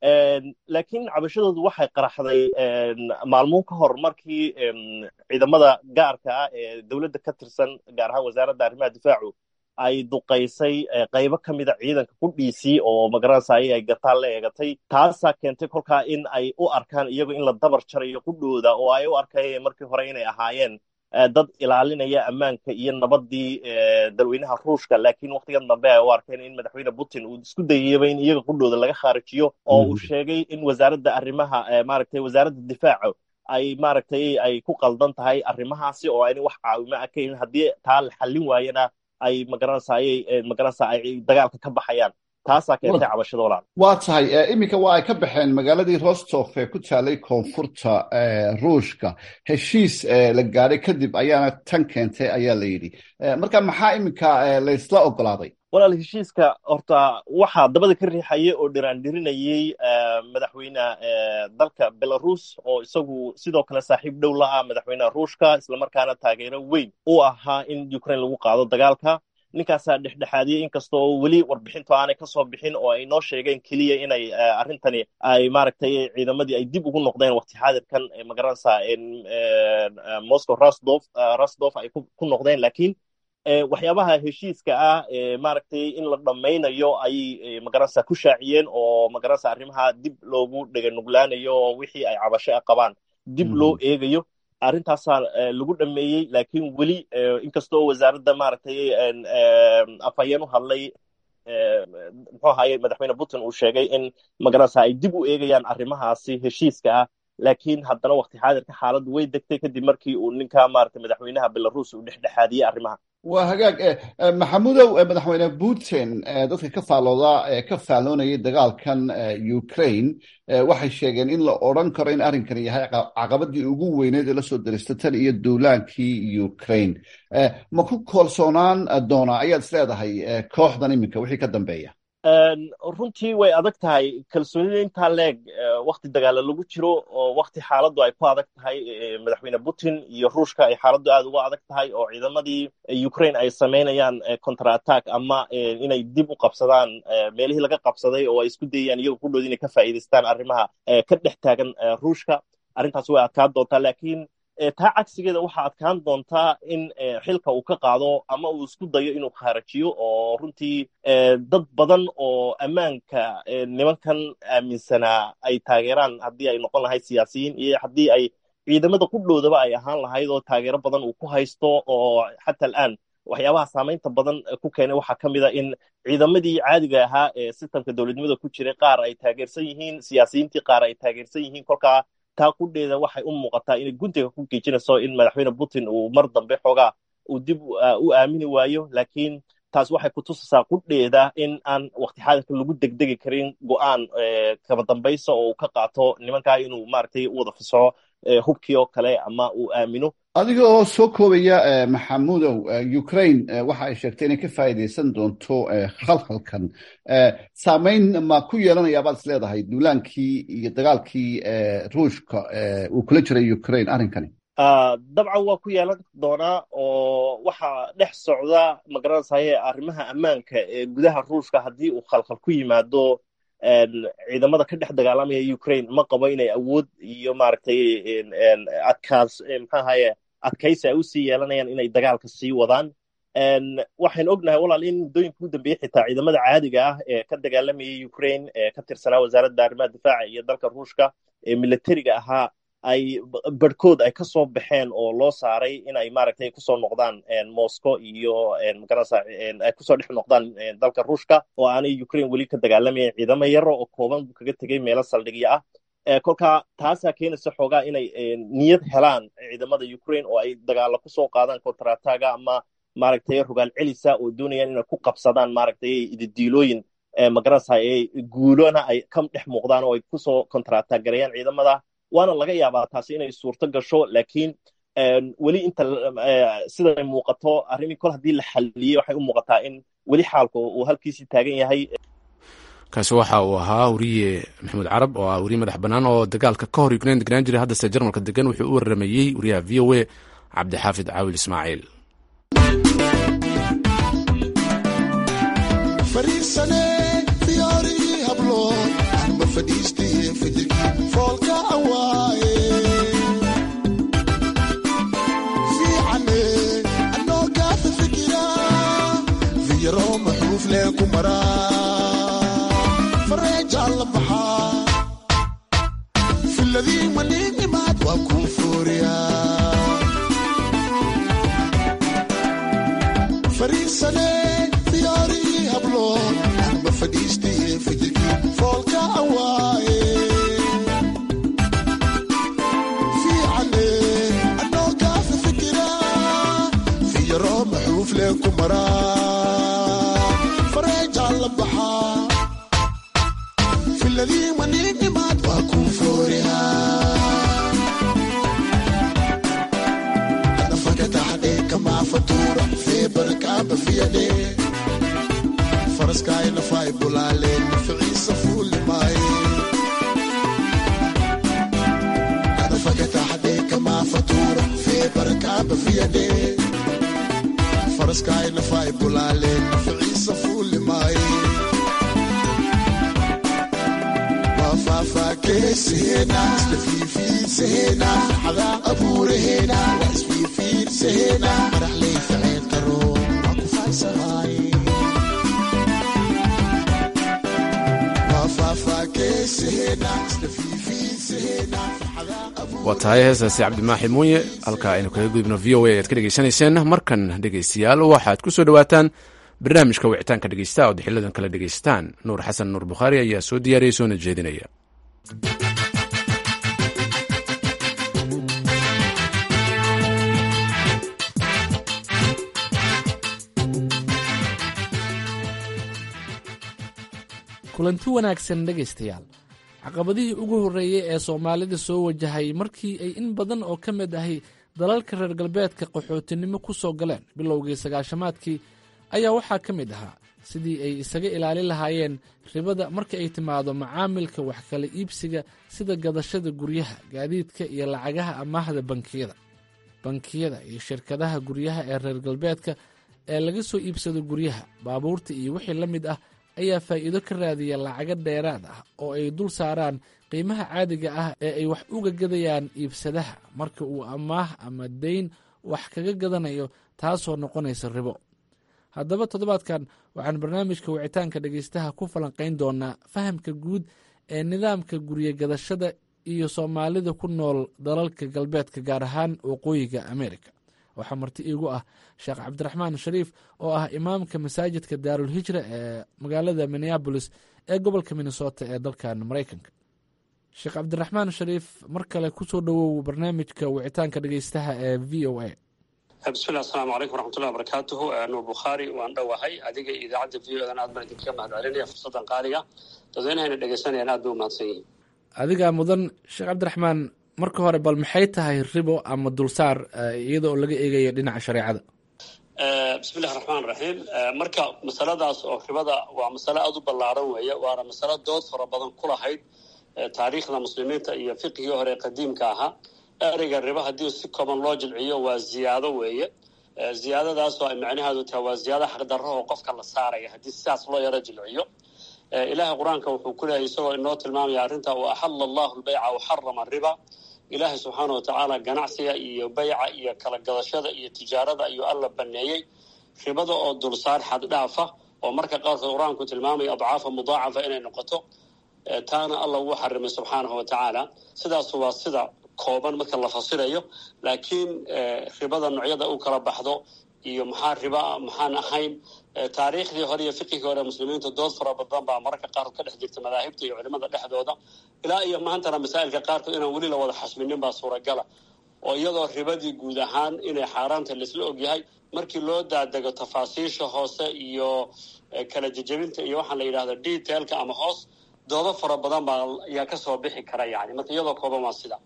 laakiin cabashadoodu waxay qaraxday maalmuun ka hor markii ciidamada gaarka ah ee dowladda ka tirsan gaar ahaan wasaaradda arrimaha difaacu ay duqaysay qaybo ka mida ciidanka qudhiisii oo magaranaysaay ay gataan la eegatay taasaa keentay kolkaa in ay u arkaan iyago in la dabar jarayo qudhooda oo ay u arkayeen markii hore inay ahaayeen dad ilaalinaya ammaanka iyo nabadii dalweynaha ruushka laakiin waktigan dambe ay u arkeen in madaxweyne putin uu isku dayayaba in iyaga qudhooda laga khaarijiyo oo uu sheegay in wasaaradda arrimaha maaragtay wasaaradda difaaca ay maaragtay ay ku qaldan tahay arrimahaasi oo ayna wax caawimo ah ka helin haddii taa la xallin waayana ay magaranaysaayay magaranaysa ay dagaalka ka baxayaan taasaa keentay cabashada walaal waa tahay iminka waa ay ka baxeen magaaladii rostof ee ku taalay koonfurta ruushka heshiis la gaadhay kadib ayaana tan keentay ayaa la yidhi marka maxaa iminka laysla ogolaaday walaal heshiiska horta waxaa dabada ka riixayay oo dhiraandhirinayey madaxweyne dalka belarus oo isagu sidoo kale saaxiib dhow la ah madaxweyneha ruushka islamarkaana taageero weyn u ahaa in ukraine lagu qaado dagaalka ninkaasaa dhexdhexaadiyey inkasta oo weli warbixintu aanay kasoo bixin oo ay noo sheegeen keliya inay arrintani ay maaragtay ciidamadii ay dib ugu noqdeen wakti xaadirkan magaranaysa moscow rasdof rasdof ay ku noqdeen laakiin waxyaabaha heshiiska ah maaragtay in la dhammaynayo ayay magaranaysa ku shaaciyeen oo magaranaysa arrimaha dib loogu dhega nuglaanayo oo wixii ay cabasho a qabaan dib loo eegayo arrintaasaa lagu dhameeyey laakiin weli inkastoo wasaaradda maaragtay afhayeen u hadlay muxuu ahaye madaxweyne putin uu sheegay in magaranaysa ay dib u eegayaan arrimahaasi heshiiska ah laakiin haddana wakti xaadirka xaaladdu way degtay kadib markii uu ninka maaragtay madaxweynaha belarus uu dhexdhexaadiyey arrimaha waa hagaag maxamudow madaxweyne putin dadka ka faallooda ka faalloonayay dagaalkan ukraine waxay sheegeen in la odran karo in arrinkan yahay caqabadii ugu weyneed ee lasoo derista tan iyo duulaankii ukraine ma ku koolsoonaan doonaa ayaad is leedahay kooxdan iminka wixii ka dambeeya runtii way adag tahay kalsoonida intaa leeg wakti dagaala lagu jiro oo wakti xaaladdu ay ku adag tahay madaxweyne putin iyo ruushka ay xaaladdu aad uga adag tahay oo ciidamadii ukraine ay samaynayaan contra attack ama inay dib u qabsadaan meelihii laga qabsaday oo ay isku dayayaan iyaga ku dhood inay ka faa'iidaystaan arrimaha ka dhex taagan ruushka arrintaas way adkaan doontaa laakiin taa cagsigeeda waxaa adkaan doontaa in xilka uu ka qaado ama uu isku dayo inuu kharajiyo oo runtii dad badan oo ammaanka nimankan aaminsanaa ay taageeraan haddii ay noqon lahayd siyaasiyiin iyo haddii ay ciidamada qudhoodaba ay ahaan lahayd oo taageero badan uu ku haysto oo xata al'aan waxyaabaha saamaynta badan ku keenay waxaa ka mid a in ciidamadii caadiga ahaa ee sistamka dowladnimada ku jiray qaar ay taageersan yihiin siyaasiyiintii qaar ay taageersan yihiin kolkaa taa qudheeda waxay u muuqataa inay guntiga ku geejinayso in madaxweyne putin uu mar dambe xoogaa uu dib u aamini waayo laakiin taas waxay ku tusaysaa qudheeda in aan wakti xaadirka lagu degdegi karin go'aan kaba dambaysa oo uu ka qaato nimankaa inuu maaragtay u wada fasaxo hubkii oo kale ama uu aamino adiga oo soo koobaya maxamudow ukraine waxa ay sheegtay inay ka faa'iidaysan doonto khalkhalkan saamayn ma ku yeelanaya baad is leedahay duulaankii iyo dagaalkii ruushka uu kula jiray ukraine arrinkani dabcan waa ku yeelan doonaa oo waxaa dhex socda magaranaysaye arrimaha ammaanka ee gudaha ruushka haddii uu khalkhal ku yimaado ciidamada ka dhex dagaalamaya ukraine ma qabo inay awood iyo maaragtay adkaas maxaahaye adkaysi ay usii yeelanayaan inay dagaalka sii wadaan waxaynu ognahay walaal in muddooyinka ugu dambeeyey xitaa ciidamada caadiga ah ee ka dagaalamayay ukraine ee ka tirsanaa wasaaradda arrimaha difaaca iyo dalka ruushka ee militariga ahaa ay barhkood ay kasoo baxeen oo loo saaray inay maaragtay kusoo noqdaan moscow iyo magaranaysa ay kusoo dhex noqdaan dalka ruushka oo aanay ukraine weli ka dagaalamayan ciidamo yaro oo kooban buu kaga tegay meelo saldhigyo ah kolkaa taasaa keenaysa xoogaa inay niyad helaan ciidamada ukraine oo ay dagaalo kusoo qaadaan kontrataga ama maaragtay rogaal celisa oo doonayaan inay ku qabsadaan maaragtay ididiilooyin magaranaysa guulona ay ka dhex muuqdaan oo ay kusoo kontrataag gareeyaan ciidamada waana laga yaabaa taasi inay suurto gasho laakiin weli inta siday muuqato arrimii kol haddii la xaliyey waxay u muuqataa in weli xaalku uu halkiisii taagan yahay kaasi waxa uu ahaa weriye maxamuud carab oo ah weriye madax bannaan oo dagaalka ka hor ukraine degnaan jiray haddase jarmalka degan wuxuu u waramayey wariyaha v o a cabdixaafid caawil ismaaciil Sehena, waa tahay heestaasi cabdimaaxi muuye halka aynu kaga gudubno v o a ayaad ka dhegaysanayseen markan dhegaystayaal waxaad ku soo dhowaataan barnaamijka wicitaanka dhegeysta ood xilidan kala dhegaystaan nuur xasan nuur bukhaari ayaa soo diyaariyay soona jeedinaya kulanti wanaagsan dhegaystayaal caqabadihii ugu horreeyey ee soomaalida soo wajahay markii ay in badan oo ka mid ahi dalalka reer galbeedka qaxootinimo ku soo galeen bilowgii sagaashamaadkii ayaa waxaa ka mid ahaa sidii ay isaga ilaalin lahaayeen ribada marka ay timaado macaamilka wax kala iibsiga sida gadashada guryaha gaadiidka iyo lacagaha amaahda bankiyada bankiyada iyo shirkadaha guryaha ee reer galbeedka ee laga soo iibsado guryaha baabuurta iyo wixii la mid ah ayaa faa'iido ka raadiya lacago dheeraad ah oo ay dul saaraan qiimaha caadiga ah ee ay wax uga gadayaan iibsadaha marka uu amaah ama dayn wax kaga gadanayo taasoo noqonaysa ribo haddaba toddobaadkan waxaan barnaamijka wicitaanka dhegaystaha ku falanqayn doonaa fahamka guud ee nidaamka guryo gadashada iyo soomaalida ku nool dalalka galbeedka gaar ahaan waqooyiga ameerika waxaa marti iigu ah sheekh cabdiraxmaan shariif oo ah imaamka masaajidka daarul hijra ee magaalada minneabolis ee gobolka minnesota ee dalkan maraykanka sheekh cabdiraxmaan shariif mar kale kusoo dhowow barnaamijka wicitaanka dhegeystaha ee v o a bismillah asalaamu calaykum waraxmatullahi wabarakaatuhu nuur bukhaari waan dhowahay adiga iyo idaacadda v o dan aad baan idinkaga mahad celinaya fursaddan qaaliga dadweynahayna dhegeysanayaan aad bay u mahadsan yihiin adigaa mudan sheekh cabdiraxmaan marka hore bal maxay tahay ribo ama dulsaar iyada oo laga eegayo dhinaca shareecada bismillahi raxmaan raxiim marka masaladaas oo ribada waa masale aada u ballaaran weeye waana masalo dood fara badan ku lahayd taariikhda muslimiinta iyo fiqigii hore qadiimka ahaa ereyga ribo haddii si kooban loo jilciyo waa ziyaado weeye ziyaadadaas oo ay macnaheedu tahay waa ziyaado xaqdarro oo qofka la saaraya haddii sidaas loo yaro jilciyo ilaahay qur-aanka wuxuu ku leeyahy isagoo inoo tilmaamaya arrinta wa axalla allahu lbayca waxarama riba ilaahay subxaana wa tacaala ganacsiga iyo bayca iyo kala gadashada iyo tijaarada ayuu alla baneeyey ribada oo dulsaar xaddhaafa oo marka qaarkood qur-aanku tilmaamaya adcaafa mudaacafa inay noqoto taana alla uu xarimay subxaanahu wa tacaala sidaas waa sida kooban marka la fasirayo laakiin ribada noocyada u kala baxdo iyo maxaa riba maxaan ahayn taariikhdii hore iyo fiqigii hore muslimiinta dood fara badan baa mararka qaarkood ka dhex jirta madaahibta iyo culimada dhexdooda ilaa iyo maantana masaa'ilka qaarkood inaan weli la wada xasminin baa suuragala oo iyadoo ribadii guud ahaan inay xaaraanta laisla ogyahay markii loo daadego tafaasiisha hoose iyo kala jejebinta iyo waxaa la yidhahda detailka ama hoos doodo fara badan baa ayaa kasoo bixi kara yani marka iyadoo kooban waa sida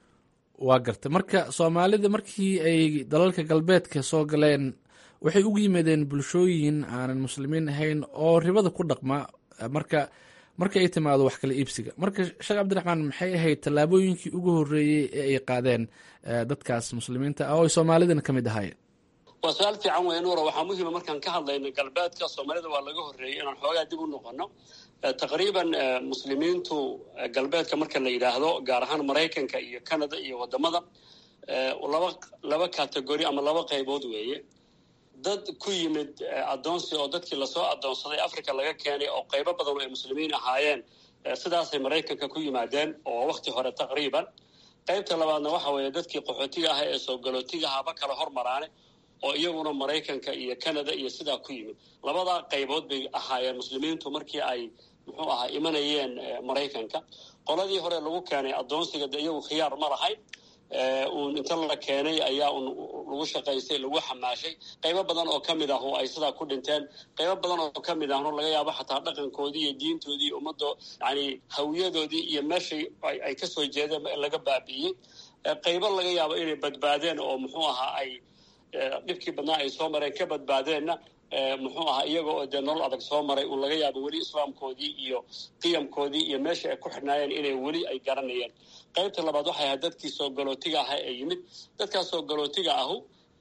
waa garta marka soomaalida markii ay dalalka galbeedka soo galeen waxay ugu yimaadeen bulshooyin aanan muslimiin ahayn oo ribada ku dhaqma marka marka ay timaado wax kala iibsiga marka sheekh cabdiraxmaan maxay ahayd tallaabooyinkii ugu horreeyey ee ay qaadeen dadkaas muslimiinta ah oo ay soomaalidana ka mid ahaayeen waa su-aal fiican weeye nuura waxaa muhiima markaan ka hadlayno galbeedka soomaalida waa laga horreeyey inaan xoogaa dib u noqono taqriiban muslimiintu galbeedka marka la yidhaahdo gaar ahaan maraykanka iyo canada iyo wadamada laba laba categori ama laba qaybood weeye dad ku yimid addoonsi oo dadkii lasoo addoonsaday africa laga keenay oo qaybo badan oo ay muslimiin ahaayeen sidaasay maraykanka ku yimaadeen oo wakti hore taqriiban qaybta labaadna waxa weeye dadkii qaxootiga aha ee soo galootiga haba kala hormaraane oo iyaguna maraykanka iyo canada iyo sidaa ku yimid labadaa qaybood bay ahaayeen muslimiintu markii ay muxuu ahaa imanayeen maraykanka qoladii hore lagu keenay addoonsiga de iyagu khiyaar ma lahayn uun inta la keenay ayaa un lagu shaqaystay lagu xamaashay qaybo badan oo ka mid ahu ay sidaa ku dhinteen qaybo badan oo ka mid ahnu laga yaabo xataa dhaqankoodii iyo diintoodii iyo ummaddo yani hawiyadoodii iyo meeshay ay kasoo jeedeen in laga baabi'iyey qaybo laga yaabo inay badbaadeen oo muxuu ahaa ay dhibkii badnaa ay soo mareen ka badbaadeenna muxuu ahaa iyaga oo dee nolol adag soo maray uun laga yaabo weli islaamkoodii iyo qiyamkoodii iyo meeshai ay ku xidhnaayeen inay weli ay garanayeen qaybta labaad waxay ahayd dadkii soo galootiga aha ee yimid dadkaas soo galootiga ahu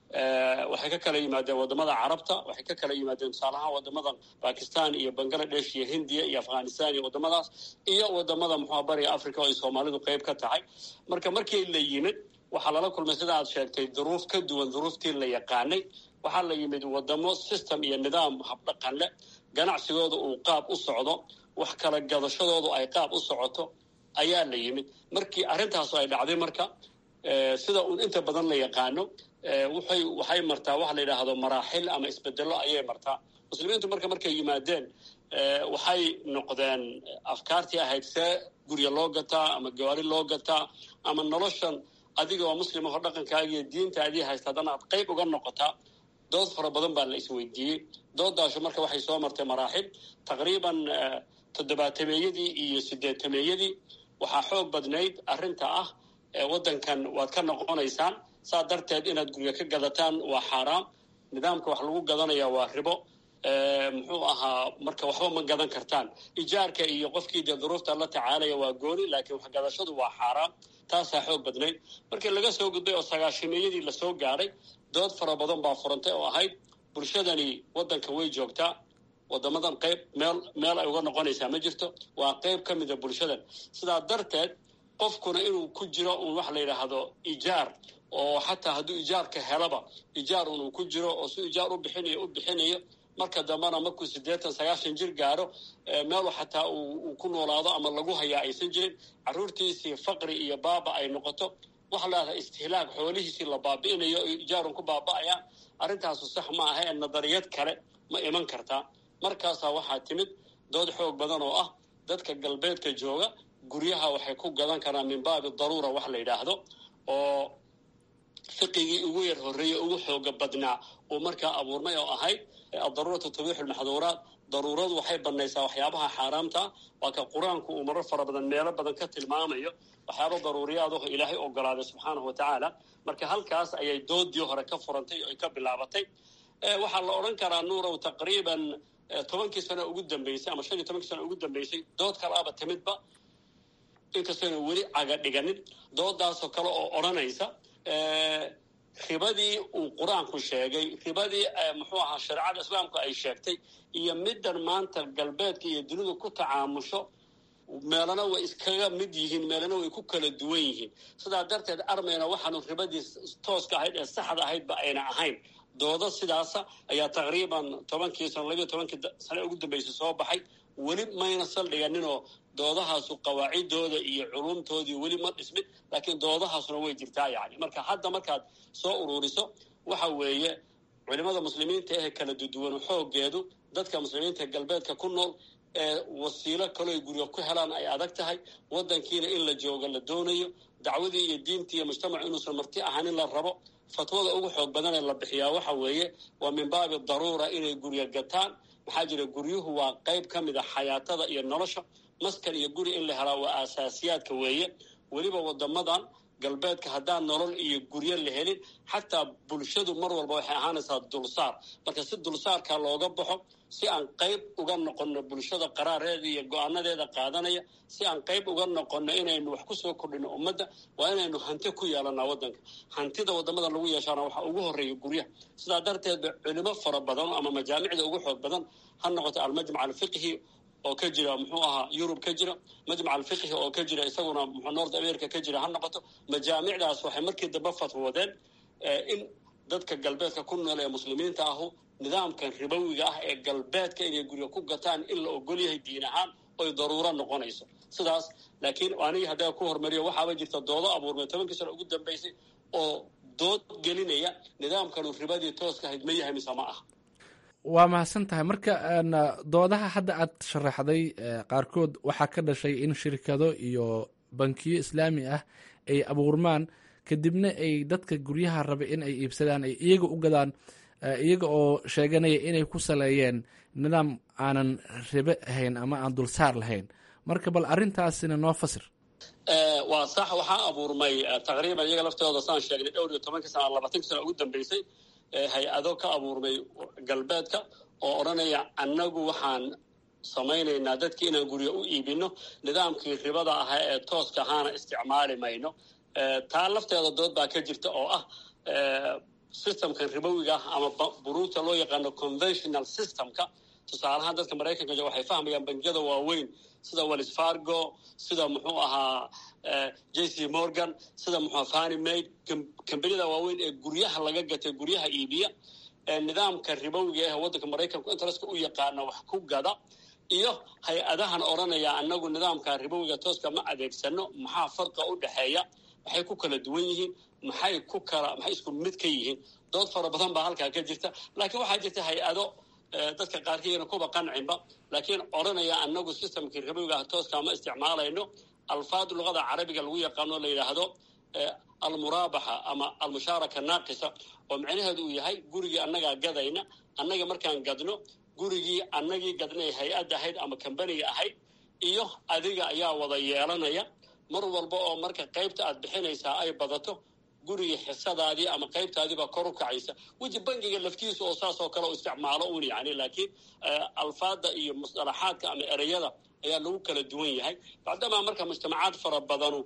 waxay ka kala yimaadeen wadamada carabta waxay ka kala yimaadeen tusaalahaan wadamada bakistan iyo bangladesh iyo hindiya iyo afghanistan iyo wadamadaas iyo wadamada muxua bariga africa oo ay soomaalidu qayb ka tahay marka markii la yimid waxaa lala kulmay sida aad sheegtay duruuf ka duwan duruuftii la yaqaanay waxaa la yimid wadamo system iyo nidaam habdhaqan leh ganacsigooda uu qaab u socdo wax kala gadashadoodu ay qaab u socoto ayaa la yimid markii arrintaasu ay dhacday marka sida uun inta badan la yaqaano waxay waxay martaa waxa la yidhaahdo maraaxil ama isbedello ayay martaa muslimiintu marka markay yimaadeen waxay noqdeen afkaartii ahayd see gurya loo gataa ama gawaari loo gataa ama noloshan adiga oo muslima hor dhaqankaaga iyo diintaadii haysta haddana aad qayb uga noqotaa dood fara badan baa la isweydiiyey doodaashu marka waxay soo martay maraaxil taqriiban toddobaatameeyadii iyo sideetameeyadii waxaa xoog badnayd arrinta ah waddankan waad ka noqonaysaan saa darteed inaad gurya ka gadataan waa xaaraam nidaamka wax lagu gadanaya waa ribo muxuu ahaa marka waxba ma gadan kartaan ijaarka iyo qofkii dee duruufta la tacaalaya waa gooni laakiin waxgadashadu waa xaaraam taasaa xoog badnayd markii laga soo gudbay oo sagaashimeeyadii lasoo gaadhay dood fara badan baa furantay oo ahayd bulshadani waddanka way joogtaa wadamadan qayb meel meel ay uga noqonaysaa ma jirto waa qayb ka mida bulshadan sidaa darteed qofkuna inuu ku jiro un wax la yidhaahdo ijaar oo xataa hadduu ijaarka helaba ijaar unuu ku jiro oo si ijaar u bixinayo u bixinayo marka dambena markuu siddeetan sagaashan jir gaaro meelu xataa uu ku noolaado ama lagu hayaa aysan jirin carruurtiisii faqri iyo baaba ay noqoto waxa la yidhahdaa istihlaag xoolihiisii la baabi'inayo ijaarun ku baaba'ayaan arrintaasu sax ma aha ee nadariyad kale ma iman kartaa markaasaa waxaa timid dood xoog badan oo ah dadka galbeedka jooga guryaha waxay ku gadan karaan min baabi daruura wax la yidhaahdo oo fiqigii ugu yar horreeyey ugu xooga badnaa uu markaa abuurmay oo ahayd addaruuratu tabiixu lmaxduuraat daruuradu waxay banaysaa waxyaabaha xaaraamta waa ka qur-aanku uu marar fara badan meelo badan ka tilmaamayo waxyaaba daruuriyaad oo ilaahay ogolaaday subxaanahu wa tacaala marka halkaas ayay doodii hore ka furantay oo ay ka bilaabatay waxaa la odhan karaa nuurow taqriiban tobankii sano ugu dambeysay ama shan iyo tobankii sano ugu dambeysay dood kalaaba timidba inkastayna weli caga dhiganin doodaasoo kale oo odhanaysa ribadii uu qur-aanku sheegay ribadii muxuu ahaa shareecada islaamku ay sheegtay iyo middan maanta galbeedka iyo dunidu ku tacaamusho meelana way iskaga mid yihiin meelana way ku kala duwan yihiin sidaa darteed armayna waxaanu ribadii tooska ahayd ee saxda ahaydba ayna ahayn doodo sidaasa ayaa taqriiban tobankii sano labiyo tobankii sane ugu dambeysay soo baxay weli mayna saldhiganinoo doodahaasu qawaacidooda iyo culumtoodii weli ma dhismin laakiin doodahaasuna way jirtaa yani marka hadda markaad soo ururiso waxa weeye culimada muslimiinta ee kala duduwanu xoogeedu dadka muslimiinta ee galbeedka ku nool ee wasiilo kalooy guryo ku helaan ay adag tahay waddankiina in la joogo la doonayo dacwadii iyo diintii iyo mujtamacu inuusan marti ahanin la rabo fatwada ugu xoog badanee la bixiyaa waxa weeye waa min baabi daruura inay guryo gataan maxaa jira guryuhu waa qayb ka mid a xayaatada iyo nolosha maskan iyo guri in la helaa waa aasaasiyaadka weeye weliba wadamadan galbeedka haddaan nolol iyo guryo la helin xataa bulshadu mar walba waxay ahaanaysaa dulsaar marka si dulsaarka looga baxo si aan qayb uga noqonno bulshada qaraareeda iyo go-aanadeeda qaadanaya si aan qayb uga noqonno inaynu wax kusoo kordhino ummadda waa inaynu hanti ku yeelanaa waddanka hantida waddamadan lagu yeeshaana waxaa ugu horreeya guryaha sidaa darteedba culimo fara badan ama majaamicda ugu xoog badan ha noqoto almajmac alfiqhi oo ka jira muxuu ahaa yurub ka jira majmac alfiqhi oo ka jira isaguna mxuu north america ka jira ha noqoto majaamicdaas waxay markii dambe fatwoodeen in dadka galbeedka ku nool ee muslimiinta ahu nidaamkan ribowiga ah ee galbeedka inay guryo ku gataan in la ogol yahay diin ahaan oy daruuro noqonayso sidaas laakiin anigii haddaa ku hormariyo waxaaba jirta doodo abuurmay tobankii sano ugu dambeysay oo dood gelinaya nidaamkanu ribadii tooska ahayd ma yahay mise ma ah waa mahadsan tahay marka doodaha hadda aad sharaxday qaarkood waxaa ka dhashay in shirkado iyo bankiyo islaami ah ay abuurmaan kadibna ay dadka guryaha raba in ay iibsadaan ay iyaga u gadaan iyaga oo sheeganaya inay ku saleeyeen nidaam aanan ribe ahayn ama aan dulsaar lahayn marka bal arrintaasina noo fasir waa sax waxaa abuurmay taqriiban iyaga laftooda saan sheegnay dhowr iyo tobankii sana labaatanki sana ugu dambeysay hay-ado ka abuurmay galbeedka oo odhanaya annagu waxaan samaynaynaa dadkii inaan guryo u iibino nidaamkii ribada ahaa ee tooska ahaana isticmaali mayno taa lafteeda dood baa ka jirta oo ah systemkan ribowiga ah ama buruugta loo yaqaano conventional systemka tusaalahaan dadka maraykanka waxay fahmayaan bangiyada waaweyn sida wells fargo sida muxuu ahaa j c morgan sida muxuu fani maid kambaniyada waaweyn ee guryaha laga gatay guryaha iibiya nidaamka ribowiga ah waddanka maraykanku interestka u yaqaana wax ku gada iyo hay-adahan odhanaya annagu nidaamka ribowiga tooska ma adeegsano maxaa farqa u dhexeeya maxay ku kala duwan yihiin maxay ku kala maxay isku mid ka yihiin dood fara badan baa halkaa ka jirta laakiin waxaa jirta hay-ado dadka qaarkiina kuba qancinba laakiin odhanaya annagu systemkii ribowiga tooska ma isticmaalayno alfaad luqada carabiga lagu yaqaano la yidhaahdo almuraabaxa ama almushaaraka naaqisa oo micnaheedu uu yahay gurigii annagaa gadayna annaga markaan gadno gurigii annagii gadnay hay-ad ahayd ama kambaniga ahayd iyo adiga ayaa wada yeelanaya mar walba oo marka qaybta aad bixinaysaa ay badato gurigii xisadaadii ama qaybtaadiibaa kor u kacaysa weji bangiga laftiisa oo saas oo kale u isticmaalo un yani laakiin alfaada iyo musalaxaadka ama ereyada ayaa lagu kala duwan yahay bacdamaa marka mujtamacaad fara badanu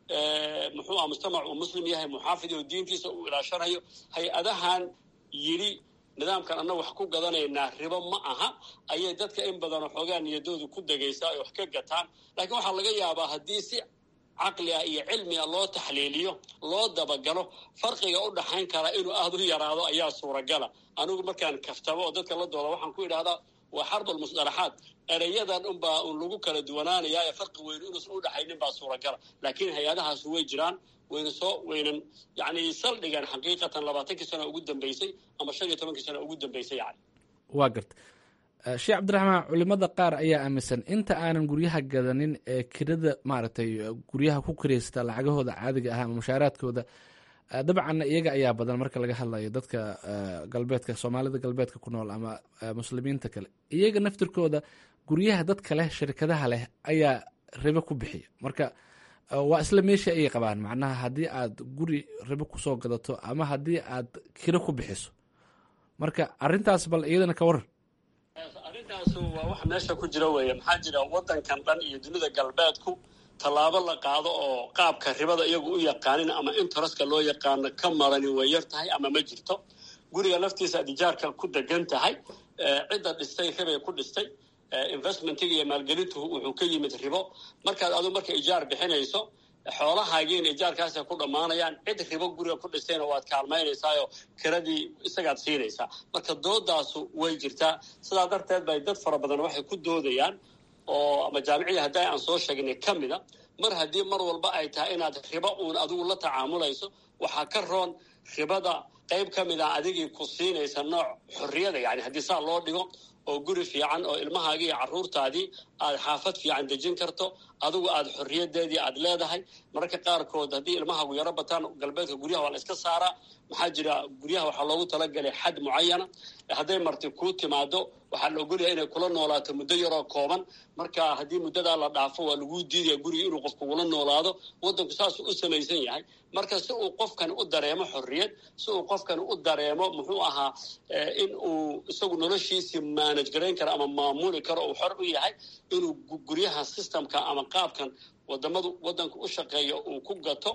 muxuu ah mujtamac uu muslim yahay muxaafid oo diintiisa uu ilaashanayo hay-adahan yidhi nidaamkan anna wax ku gadanaynaa ribo ma aha ayay dadka in badan xoogaa niyadoodu ku degaysaa ay wax ka gataan laakiin waxaa laga yaabaa haddii si caqli ah iyo cilmi ah loo taxliiliyo loo dabagalo farqiga u dhaxayn karaa inuu aada u yaraado ayaa suuragala anigu markaan kaftamo oo dadka la dooda waxaan ku idhahdaa waa xarbal musdalaxaad ereyadan unbaa un lagu kala duwanaanayaa ee farqi weynu inuusan u dhaxaynin baa suuragala laakiin hay-adahaasu way jiraan wayna soo waynan yani saldhigan xaqiiqatan labaatankii sano ugu dambeysay ama shan iyo tobankii sano ugu dambeysay yani waa garta sheekh cabdiraxmaan culimada qaar ayaa aaminsan inta aanan guryaha gadanin ee kirada maaragtay guryaha ku kiraysta lacagahooda caadiga ah ama mushaaraadkooda dabcanna iyaga ayaa badan marka laga hadlayo dadka galbeedka soomaalida galbeedka ku nool ama muslimiinta kale iyaga naftirkooda guryaha dadka leh shirkadaha leh ayaa ribo ku bixiya marka waa isla meesha ayay qabaan macnaha haddii aad guri ribo kusoo gadato ama haddii aad kiro ku bixiso marka arintaas bal iyadana ka waran arrintaas waa wax meesha ku jira weeye maxaa jira waddankan dhan iyo dunida galbeedku tallaabo la qaado oo qaabka ribada iyagu u yaqaanin ama interestka loo yaqaano ka marani way yar tahay ama ma jirto guriga laftiisa aad ijaarka ku degan tahay cidda dhistay ribay ku dhistay investmentiga iyo maalgelintu wuxuu ka yimid ribo markaad adu marka ijaar bixinayso xoolahaagiina ijaarkaasay ku dhammaanayaan cid ribo guriga ku dhistayna waad kaalmaynaysaayo kiradii isagaad siinaysaa marka doodaasu way jirtaa sidaa darteed bay dad fara badan waxay ku doodayaan oo ama jaamicii hadday aan soo sheegnay ka mida mar haddii mar walba ay tahay inaad ribo uun adigu la tacaamulayso waxaa ka roon ribada qayb ka mid a adigii ku siinaysa nooc xorriyada yani haddii saa loo dhigo oo guri fiican oo ilmahaagii iyo carruurtaadii aad xaafad fiican dejin karto adigu aad xorriyadeedii aad leedahay mararka qaarkood haddii ilmahaagu yaro bataan galbeedka guryaha waa la iska saaraa maxaa jira guryaha waxaa loogu talagalay xad mucayana hadday marti kuu timaado waxaa la ogolyahay inay kula noolaato muddo yaroo kooban marka haddii muddadaa la dhaafo waa laguu diidaya guriga inuu qof kugula noolaado waddanku saasuu u samaysan yahay marka si uu qofkani u dareemo xorriyad si uu qofkani u dareemo muxuu ahaa in uu isagu noloshiisii manage garayn karo ama maamuli karo uu xor u yahay inuu guryaha systemka ama qaabkan wadamadu waddanka u shaqeeya uu ku gato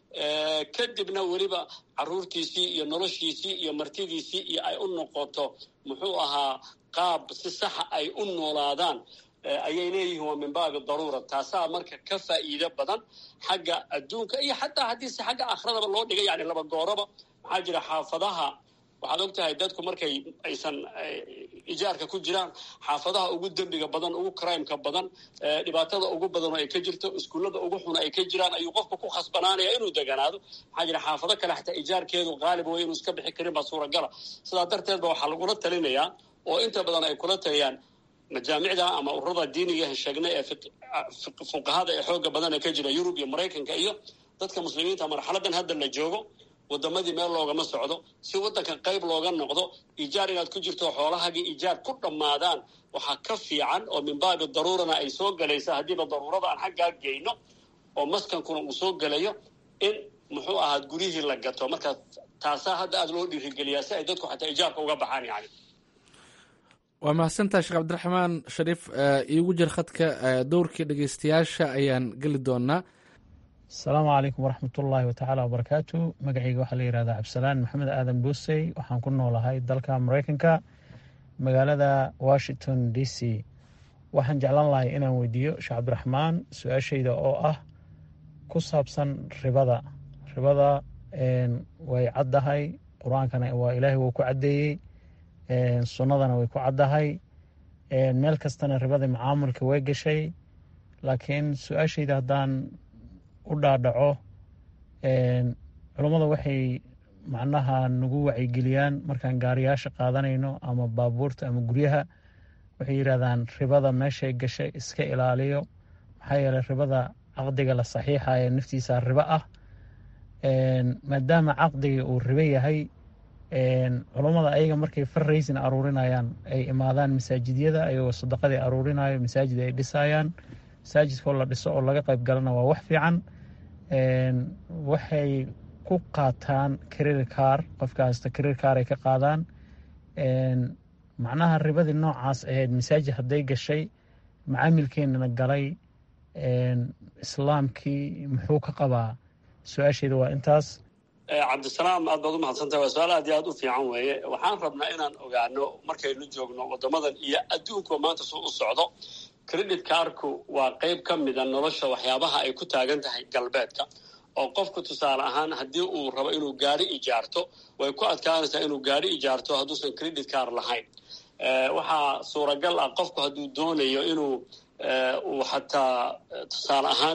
kadibna weliba caruurtiisii iyo noloshiisii iyo martidiisii iyo ay u noqoto muxuu ahaa qaab si saxa ay u noolaadaan ayay leeyihiin waa min baabi daruura taasaa marka ka faa'iido badan xagga adduunka iyo xataa haddiise xagga akhradaba loo dhigay yani laba gooraba maxaa jira xaafadaha waxaad og tahay dadku markay aysan ijaarka ku jiraan xaafadaha ugu dembiga badan ugu crimeka badan dhibaatada ugu badan oo ay ka jirto iskuullada ugu xun ay ka jiraan ayuu qofka ku khasbanaanaya inuu deganaado maxaa jira xaafado kale xataa ijaarkeedu qaalib way inuu iska bixi karin baa suuragala sidaa darteed ba waxaa lagula talinayaa oo inta badan ay kula taliyaan majaamicda ama ururada diiniga sheegnay ee fuqahada ee xooga badan ee ka jira yurub iyo maraykanka iyo dadka muslimiinta marxaladan hadda la joogo wadamadii meel loogama socdo si waddanka qayb looga noqdo ijaar inaad ku jirto xoolahagii ijaar ku dhammaadaan waxaa ka fiican oo min baabi daruurana ay soo galaysa haddiiba daruurada aan xaggaa geyno oo maskankuna uu soo gelayo in muxuu ahaad guryihii la gato marka taasaa hadda aada loo dhiirigeliyaa si ay dadku xataa ijaarka uga baxaan yani waa mahadsantaha sheekh cabdiraxmaan shariif iigu jir khadka dowrkii dhegeystayaasha ayaan geli doonaa asalaamu calaykum waraxmatullaahi watacaala wabarakaatu magacayga waxaa la yihahdaa cabdisalaan maxamed aadan boosey waxaan ku noolahay dalka mareykanka magaalada washington d c waxaan jeclaan lahay inaan weydiiyo sheekh cabdiraxmaan su-aashayda oo ah ku saabsan ribada ribada way caddahay qur-aankana waa ilaahay wuu ku caddeeyey sunnadana way ku caddahay meel kastana ribada macaamulka way gashay laakiin su-aashayda haddaan u dhaadhaco culummada waxay macnaha nagu wacyigeliyaan markaan gaariyaasha qaadanayno ama baabuurta ama guryaha waxay yidhahdaan ribada meeshay gashay iska ilaaliyo maxaa yeeley ribada caqdiga la saxiixayo naftiisa ribo ah maadaama caqdiga uu ribo yahay culummada ayaga markay farraysin aruurinayaan ay imaadaan masaajidyada ayagoo sadaqadii aruurinayo masaajid ay dhisayaan masaajidkoo la dhiso oo laga qayb galana waa wax fiican waxay ku qaataan career car qofka hasta career car ay ka qaadaan macnaha ribadii noocaas ahayd masaajid hadday gashay macaamilkeenana galay islaamkii muxuu ka qabaa su-aasheeda waa intaas cabdisalaam aad baad u mahadsantahay waa su-aal aad iyo aad u fiican weeye waxaan rabnaa inaan ogaano markaynu joogno waddamadan iyo adduunkuwa maanta suu u socdo credit carku waa qayb ka mida nolosha waxyaabaha ay ku taagan tahay galbeedka oo qofku tusaale ahaan haddii uu rabo inuu gaari ijaarto way ku adkaanaysaa inuu gaari ijaarto hadduusan credit car lahayn waxaa suuragal ah qofku hadduu doonayo inuu uu xataa tusaale ahaan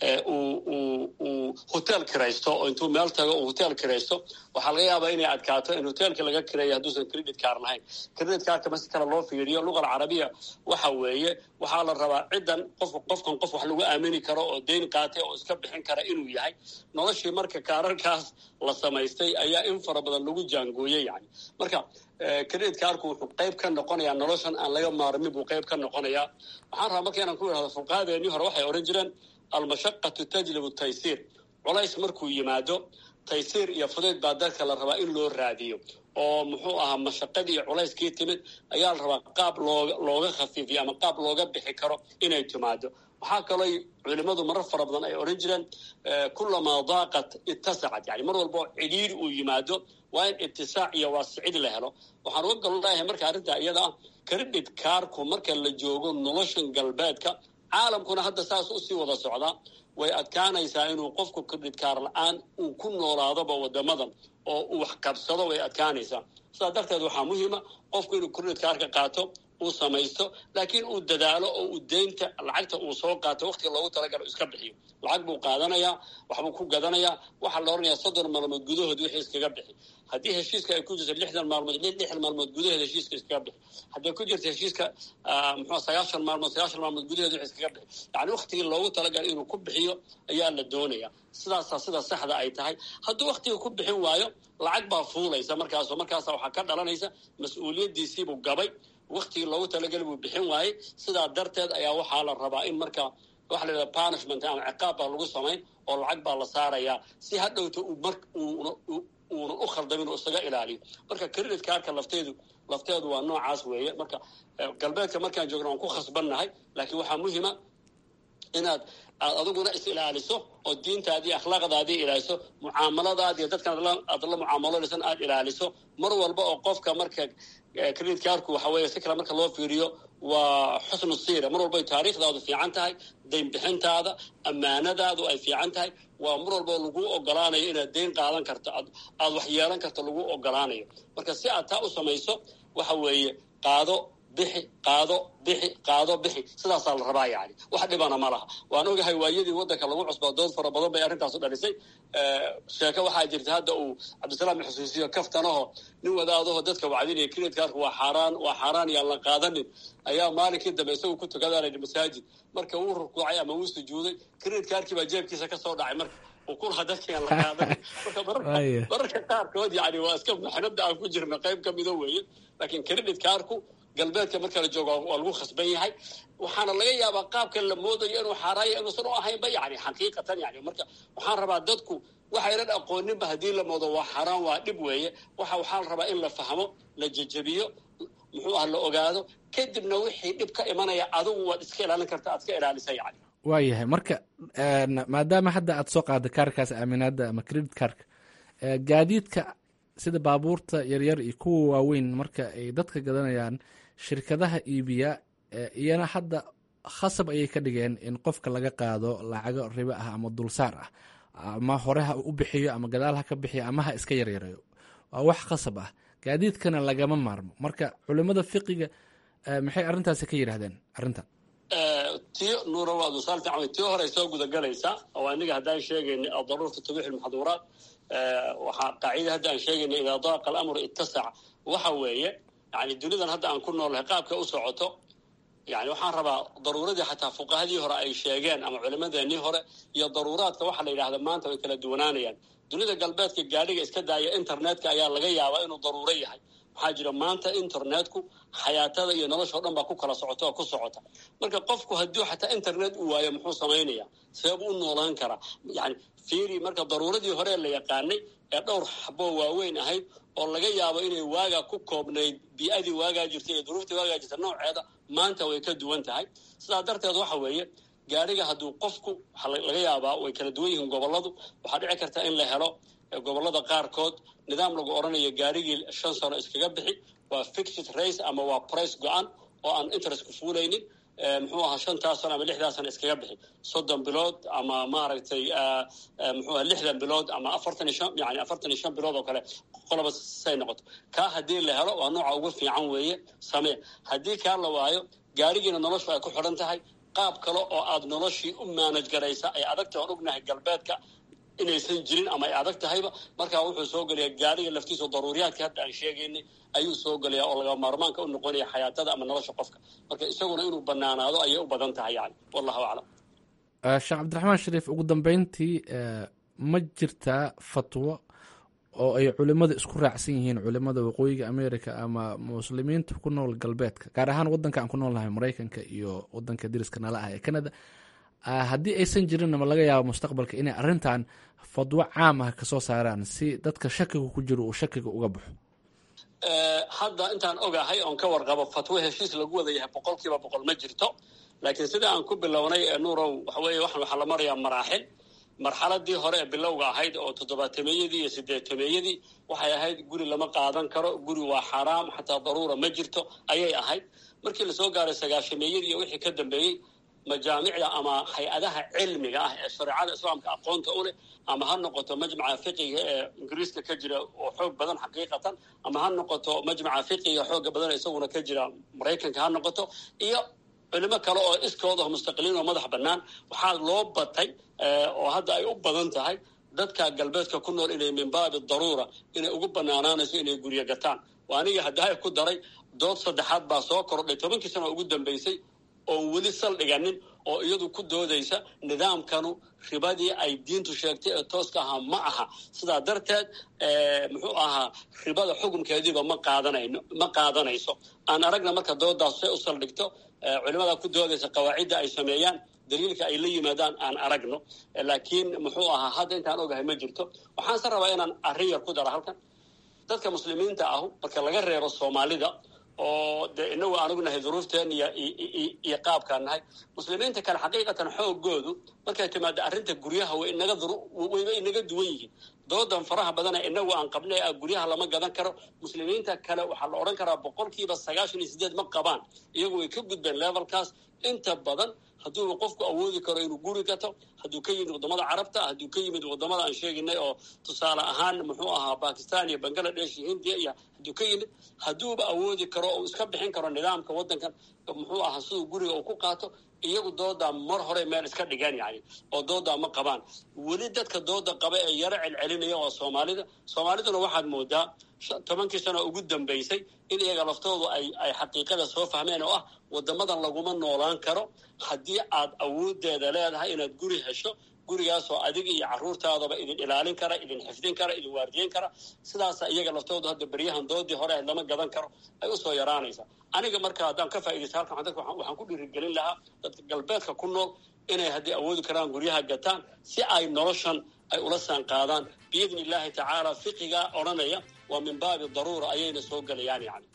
uu hotel kiraysto oo intuu meel tago uu hotel kiraysto waxaa laga yaabaa inay adkaato in hotelka laga kireeyo hadduusan credit car lahayn credit carka masi kale loo fiiriyo luqa alcarabiya waxa weeye waxaa la rabaa ciddan qof qofkan qof wax lagu aamini karo oo deyn qaatay oo iska bixin kara inuu yahay noloshii marka kaararkaas la samaystay ayaa in fara badan lagu jaangooyey yani marka credit carku wuxuu qayb ka noqonayaa noloshan aan laga maarmin buu qayb ka noqonayaa waxaan rabaa marka inaan ku idhahdo fuqahadeennii hore waxay odhan jireen almashaqatu tajlibu taysiir culays markuu yimaado taysiir iyo fudayd baa dadka la rabaa in loo raadiyo oo muxuu ahaa mashaqadii iyo culayskii timid ayaa la rabaa qaab looga looga khafiifiyo ama qaab looga bixi karo inay timaado waxaa kaloo culimmadu marar fara badan ay odhan jireen kulamaa daaqat ittasacat yani mar walba oo cidhiiri uu yimaado waa in itisaac iyo waasicid la helo waxaan uga gololayahay marka arrintaa iyada ah credit carku marka la joogo noloshan galbeedka caalamkuna hadda saas usii wada socdaa way adkaanaysaa inuu qofku credit car la-aan uu ku noolaadoba wadamadan oo uu wax qabsado way adkaanaysaa sidaa darteed waxaa muhiima qofku inuu credit carka qaato uu samaysto laakiin uu dadaalo oo uu deynta lacagta uu soo qaato waqtiga loogu talagalo iska bixiyo lacag buu qaadanayaa waxbuu ku gadanayaa waxaa la odhanayaa soddon maalmood gudahood wixii iskaga bixi haddii heshiiska ay ku jirto lixdan maalmood lixdan maalmood gudaheed heshiiska iskaga bixi hadday ku jirto heshiiska muxuu sagaashan maalmood sagaashan maalmood gudaheed wixii iskaga bixi yacni waqtigii loogu talagalay inuu ku bixiyo ayaa la doonaya sidaasaa sida saxda ay tahay hadduu waqtiga ku bixin waayo lacag baa fuulaysa markaasoo markaasa waxaa ka dhalanaysa mas-uuliyaddiisiibuu gabay waktigii loogu talageli buu bixin waayey sidaa darteed ayaa waxaa la rabaa in marka waxa la yidhaha punishment ama ciqaab baa lagu samayn oo lacag baa la saarayaa si hadhowta uu mar uunan u khaldamin oo isaga ilaaliyo marka credit carka lafteedu lafteedu waa noocaas weeye marka galbeedka markaan joogna waan ku khasbannahay laakiin waxaa muhima inaad aad adiguna is ilaaliso oo diintaadii akhlaaqdaadii ilaaliso mucaamaladaadi iyo dadkan aad la mucaamaloonaysan aad ilaaliso mar walba oo qofka marka credit carku waxa weeye si kale marka loo fiiriyo waa xusnu siira mar walba ay taariikhdaadu fiican tahay dayn bixintaada ammaanadaadu ay fiican tahay waa mar walba lagu ogolaanayo inaad deyn qaadan karto aad wax yeelan karto lagu ogolaanayo marka si aad taa u samayso waxa weeye qaado bixi qaado bixi qaado bixi sidaasaa la rabaa yani wax dhibana ma laha waan ogahay waayadii waddanka lagu cusbaa dood fara badan bay arrintaasu dhalisay sheeko waxaa jirta hadda uu cabdisalaam xusuusiyo kaftanaho nin wadaadaho dadka wacdinaya credit carku waa xaaraan waa xaaraan yaan la qaadanin ayaa maalinkii dambe isagu ku tukadaanayna masaajid marka wuu rukuucay ama wuu sujuuday credit carkii baa jeebkiisa ka soo dhacay marka ukulaha dadkaan la qaadanin marka mararka qaarkood yani waa iska maxnada aan ku jirna qayb ka mida weeye laakiin credit carku galbeedka marka la joogo waa lagu khasban yahay waxaana laga yaabaa qaabkan la moodayo inuu xaaraaya inuusan u ahaynba yani xaqiiqatan yani marka waxaan rabaa dadku waxaynan aqooninba haddii la moodo waa xaaraan waa dhib weeye waxa waxaa la rabaa in la fahmo la jejebiyo muxuu ah la ogaado kadibna wixii dhib ka imanaya adigu waad iska ilaalin karta aad ka ilaalisa yani waayahay marka maadaama hadda aad soo qaada kaarkaas aaminaada ama credit carka gaadiidka sida baabuurta yaryar iyo kuwa waaweyn marka ay dadka gadanayaan shirkadaha iibiya iyana hadda khasab ayay ka dhigeen in qofka laga qaado lacago ribo ah ama dulsaar ah ama hore ha u bixiyo ama gadaal ha ka bixiyo ama ha iska yaryareeyo waa wax khasab ah gaadiidkana lagama maarmo marka culimada fiqiga maxay arrintaasi ka yidhaahdeen arrintan tii nuura waa dusaal fiican wey tii hore soo gudagelaysaa oo aniga haddaan sheegaynay adaruurta tabiixu lmaxduuraat waxaa qaacida hadda aan sheegaynay idaa daaqa alamru ittasac waxa weeye yani dunidan hadda aan ku noolnahay qaabka u socoto yani waxaan rabaa daruuradii xataa fuqahadii hore ay sheegeen ama culimadeenii hore iyo daruuraadka waxa la yidhahda maanta way kala duwanaanayaan dunida galbeedka gaadhiga iska daaya internetka ayaa laga yaabaa inuu daruuro yahay waxaa jira maanta internetku xayaatada iyo noloshao dhan baa ku kala socota oo ku socota marka qofku hadduu xataa internet uu waayo muxuu samaynaya seebuu u noolaan karaa yani fiiri marka daruuradii hore la yaqaanay ee dhowr xaboo waaweyn ahayd oo laga yaabo inay waagaa ku koobnayd bii-adii waagaa jirta iyo duruuftii waagaa jirta nooceeda maanta way ka duwan tahay sidaa darteed waxa weeye gaadhiga hadduu qofku waxaa laga yaabaa way kala duwan yihiin gobolladu waxaa dhici karta in la helo gobollada qaarkood nidaam lagu odhanayo gaadhigii shan sano iskaga bixi waa fixed race ama waa price go-an oo aan interestku fuulaynin muxuu ahaa shantaas sano ama lixdaas sano iskaga bixi soddon bilood ama maaragtay muxuu aha lixdan bilood ama afartan iyo shan yani afartan iyo shan bilood oo kale qoloba say noqoto kaa haddii la helo waa nooca ugu fiican weeye samee haddii kaa la waayo gaadhigiina noloshu ay ku xidhan tahay qaab kale oo aad noloshii u maanaj garaysa ay adagta aan ognahay galbeedka inaysan jirin ama ay adag tahayba markaa wuxuu soo gelayaa gaariga laftiisa daruuriyaadka hadda aan sheegaynay ayuu soo gelaya oo laga maarmaanka u noqonaya xayaatada ama nolosha qofka marka isaguna inuu banaanaado ayay u badan tahay yani wallahu aclam sheekh cabdiraxmaan shariif ugu dambeyntii ma jirtaa fatwo oo ay culimada isku raacsan yihiin culimada waqooyiga america ama muslimiinta ku nool galbeedka gaar ahaan wadanka aan ku noolnahay maraykanka iyo wadanka dariska nala ah ee canada haddii aysan jirinna ma laga yaabo mustaqbalka inay arrintan fadwo caam ah kasoo saaraan si dadka shakiga ku jiro uu shakiga uga baxo hadda intaan ogahay oon ka warqabo fatwo heshiis lagu wada yahay boqol kiiba boqol ma jirto laakiin sida aan ku bilownay ee nuurow waxa weeye waxaan waxaa la marayaa maraaxil marxaladii hore ee bilowga ahayd oo toddobaatameyadii iyo sideetameeyadii waxay ahayd guri lama qaadan karo guri waa xaaraam xataa daruura ma jirto ayay ahayd markii lasoo gaaray sagaashameeyadii iyo wixii ka dambeeyey majaamicda ama hay-adaha cilmiga ah ee shareecada islaamka aqoonta u leh ama ha noqoto majmaca fiqiga ee ingiriiska ka jira oo xoog badan xaqiiqatan ama ha noqoto majmaca fiqiga xooga badan isaguna ka jira maraykanka ha noqoto iyo culimo kale oo iskooda mustaqiliin oo madax bannaan waxaa loo batay oo hadda ay u badan tahay dadka galbeedka ku nool inay min baabi daruura inay ugu banaanaanayso inay guryo gataan waa aniga haddahay ku daray dood saddexaad baa soo kordhay tobankii sano ugu dambeysay oon weli saldhiganin oo iyadu ku doodaysa nidaamkanu ribadii ay diintu sheegtay ee tooska ahaa ma aha sidaa darteed muxuu ahaa ribada xukunkeediiba ma qaadanayno ma qaadanayso aan aragna marka doodaas say u saldhigto culimada ku doodaysa qawaacidda ay sameeyaan daliilka ay la yimaadaan aan aragno laakiin muxuu ahaa hadda intaan ogahay ma jirto waxaanse rabaa inaan arrin yar ku daro halkan dadka muslimiinta ahu marka laga reebo soomaalida oo dee inagu aan ognahay duruufteen iyo iyo qaabkaan nahay muslimiinta kale xaqiiqatan xoogoodu markay timaado arrinta guryaha way inaga wayba inaga duwan yihiin doodan faraha badana inagu aan qabnay ah guryaha lama gadan karo muslimiinta kale waxaa la odhan karaa boqolkiiba sagaashan iyo sideed ma qabaan iyagu way ka gudbeen levelkaas inta badan hadduuba qofku awoodi karo inuu guri gato hadduu ka yimid wadamada carabta hadduu ka yimid wadamada aan sheeginay oo tusaale ahaan muxuu ahaa bakistan iyo bangaladesh iyo hindiya iyo hadduu ka yimid hadduuba awoodi karo oo iska bixin karo nidaamka waddankan muxuu ahaa siduu guriga uu ku qaato iyagu doodaa mar hore meel iska dhigaan yani oo doodaa ma qabaan weli dadka dooda qaba ee yaro celcelinaya waa soomaalida soomaaliduna waxaad moodaa tobankii sano ugu dambaysay in iyaga laftoodu ay ay xaqiiqada soo fahmeen oo ah wadamadan laguma noolaan karo haddii aad awoodeeda leedahay inaad guri hesho gurigaasoo adiga iyo caruurtaadaba idin ilaalin kara idin xifdin kara idin waardiyen kara sidaasa iyaga laftoodu hadda beryahan doodii hore lama gadan karo ay usoo yaraanaysa aniga marka haddaan ka faaidaysta halkan dadka waxaan ku dhiirigelin lahaa dadka galbeedka ku nool inay haddii awoodi karaan guryaha gataan si ay noloshan ay ula saan qaadaan biidni illaahi tacaala fiqiga odhanaya waa min baabi daruura ayayna soo gelayaan yani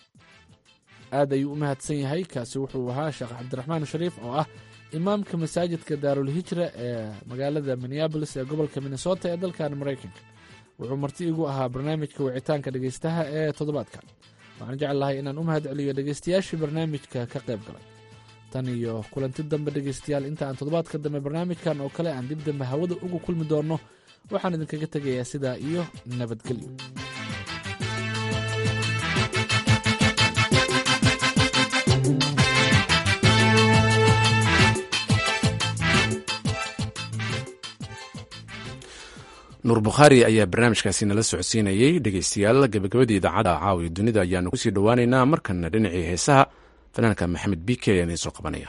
aad ayuu u mahadsan yahay kaasi wuxuu ahaa sheekh cabdiraxmaan shariif oo ah imaamka masaajidka daarulhijra ee magaalada minneabolis ee gobolka minnesota ee dalkan maraykanka wuxuu marti igu ahaa barnaamijka wicitaanka dhegaystaha ee toddobaadkan waxaan jecel lahay inaan u mahad celiyo dhegaystayaashii barnaamijka ka qayb galay tan iyo kulanti dambe dhegaystayaal inta aan toddobaadka dambe barnaamijkan oo kale aan dib dambe hawada ugu kulmi doonno waxaan idinkaga tegayaa sidaa iyo nabadgelyo nuur bukhaari ayaa barnaamijkaasi nala socodsiinayey dhegeystayaal gabagabadii idaacadda caawiya dunida ayaanu kusii dhowaaneynaa markana dhinacii heesaha fanaanka maxamed bike ayaan idiin soo qabanaya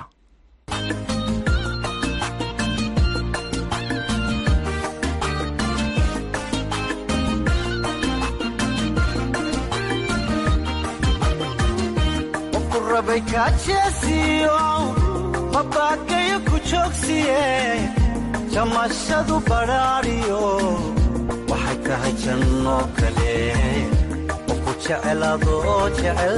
mabagayo ku joogsiye jamashadu badhaadhiyo waxay tahay janno kale oo ku jecelaadoo jecel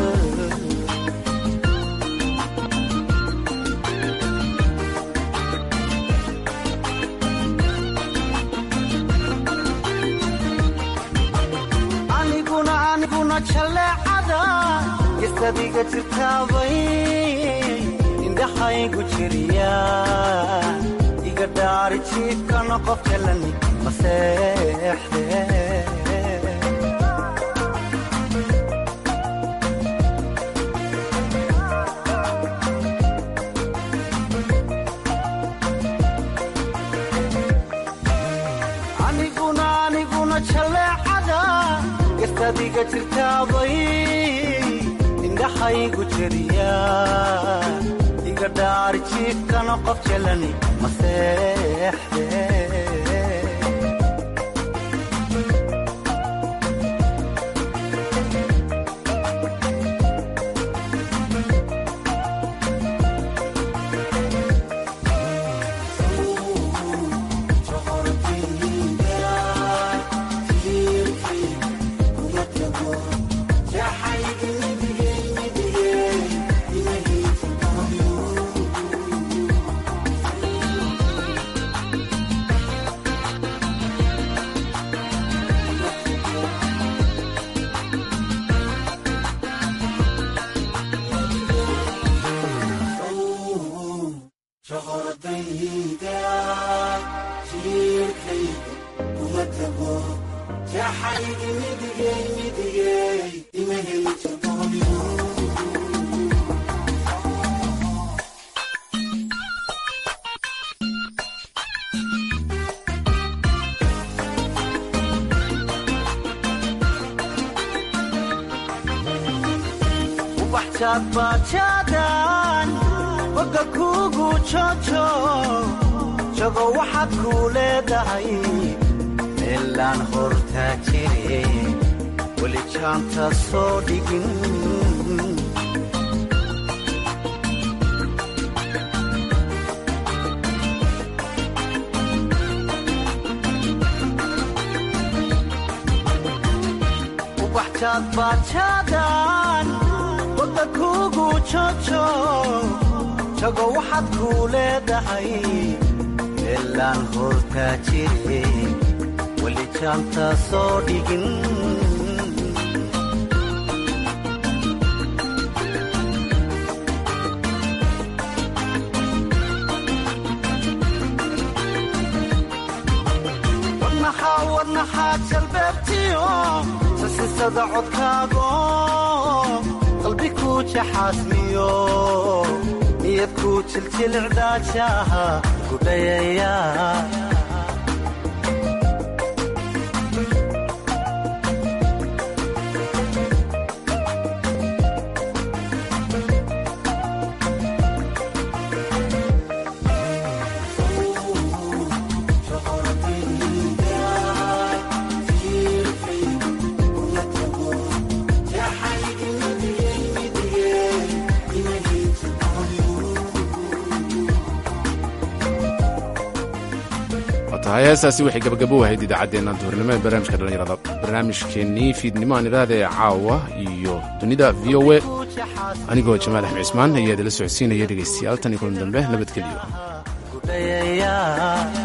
aniguna aniguna jaleecada isadiga jirtaabay indhaxaygu jiriya iga dhaari jiifkana qof jalani maseexde aniguna aniguna jaleecada istadiga jirtaabay indhaxaygu jiriya iga dhaari jiifkana qof jalani maseexde bajaadbajaadan boga kuugu jojo jago waxaad kuu leedahay meelaan hortaa jire weli jaanta soo dhigin ubaxjaadbajaadan boga kuugu jojo jago waxaad kuu leedahay meelaan hortaa jire weli jaanta soo dhigin wadnaxaa wadnaxaa jalbeebtiyo sasisada codkaago qalbi kuu jaxaasmiyo niyad kuu jiljilcdaajaha gudhayaya tahay heestaasi waxay gabagabo ahayd idaacaddeenna duhurnimo ee barnaamijka dhallinyarada barnaamijkeennii fiidnimo aan idhaahda ee caawa iyo dunida v o e anigoo jamaal axmed cismaan ayaa idila socodsiinaya dhegaystayaal tan iyo kulan dambe nabadgelyo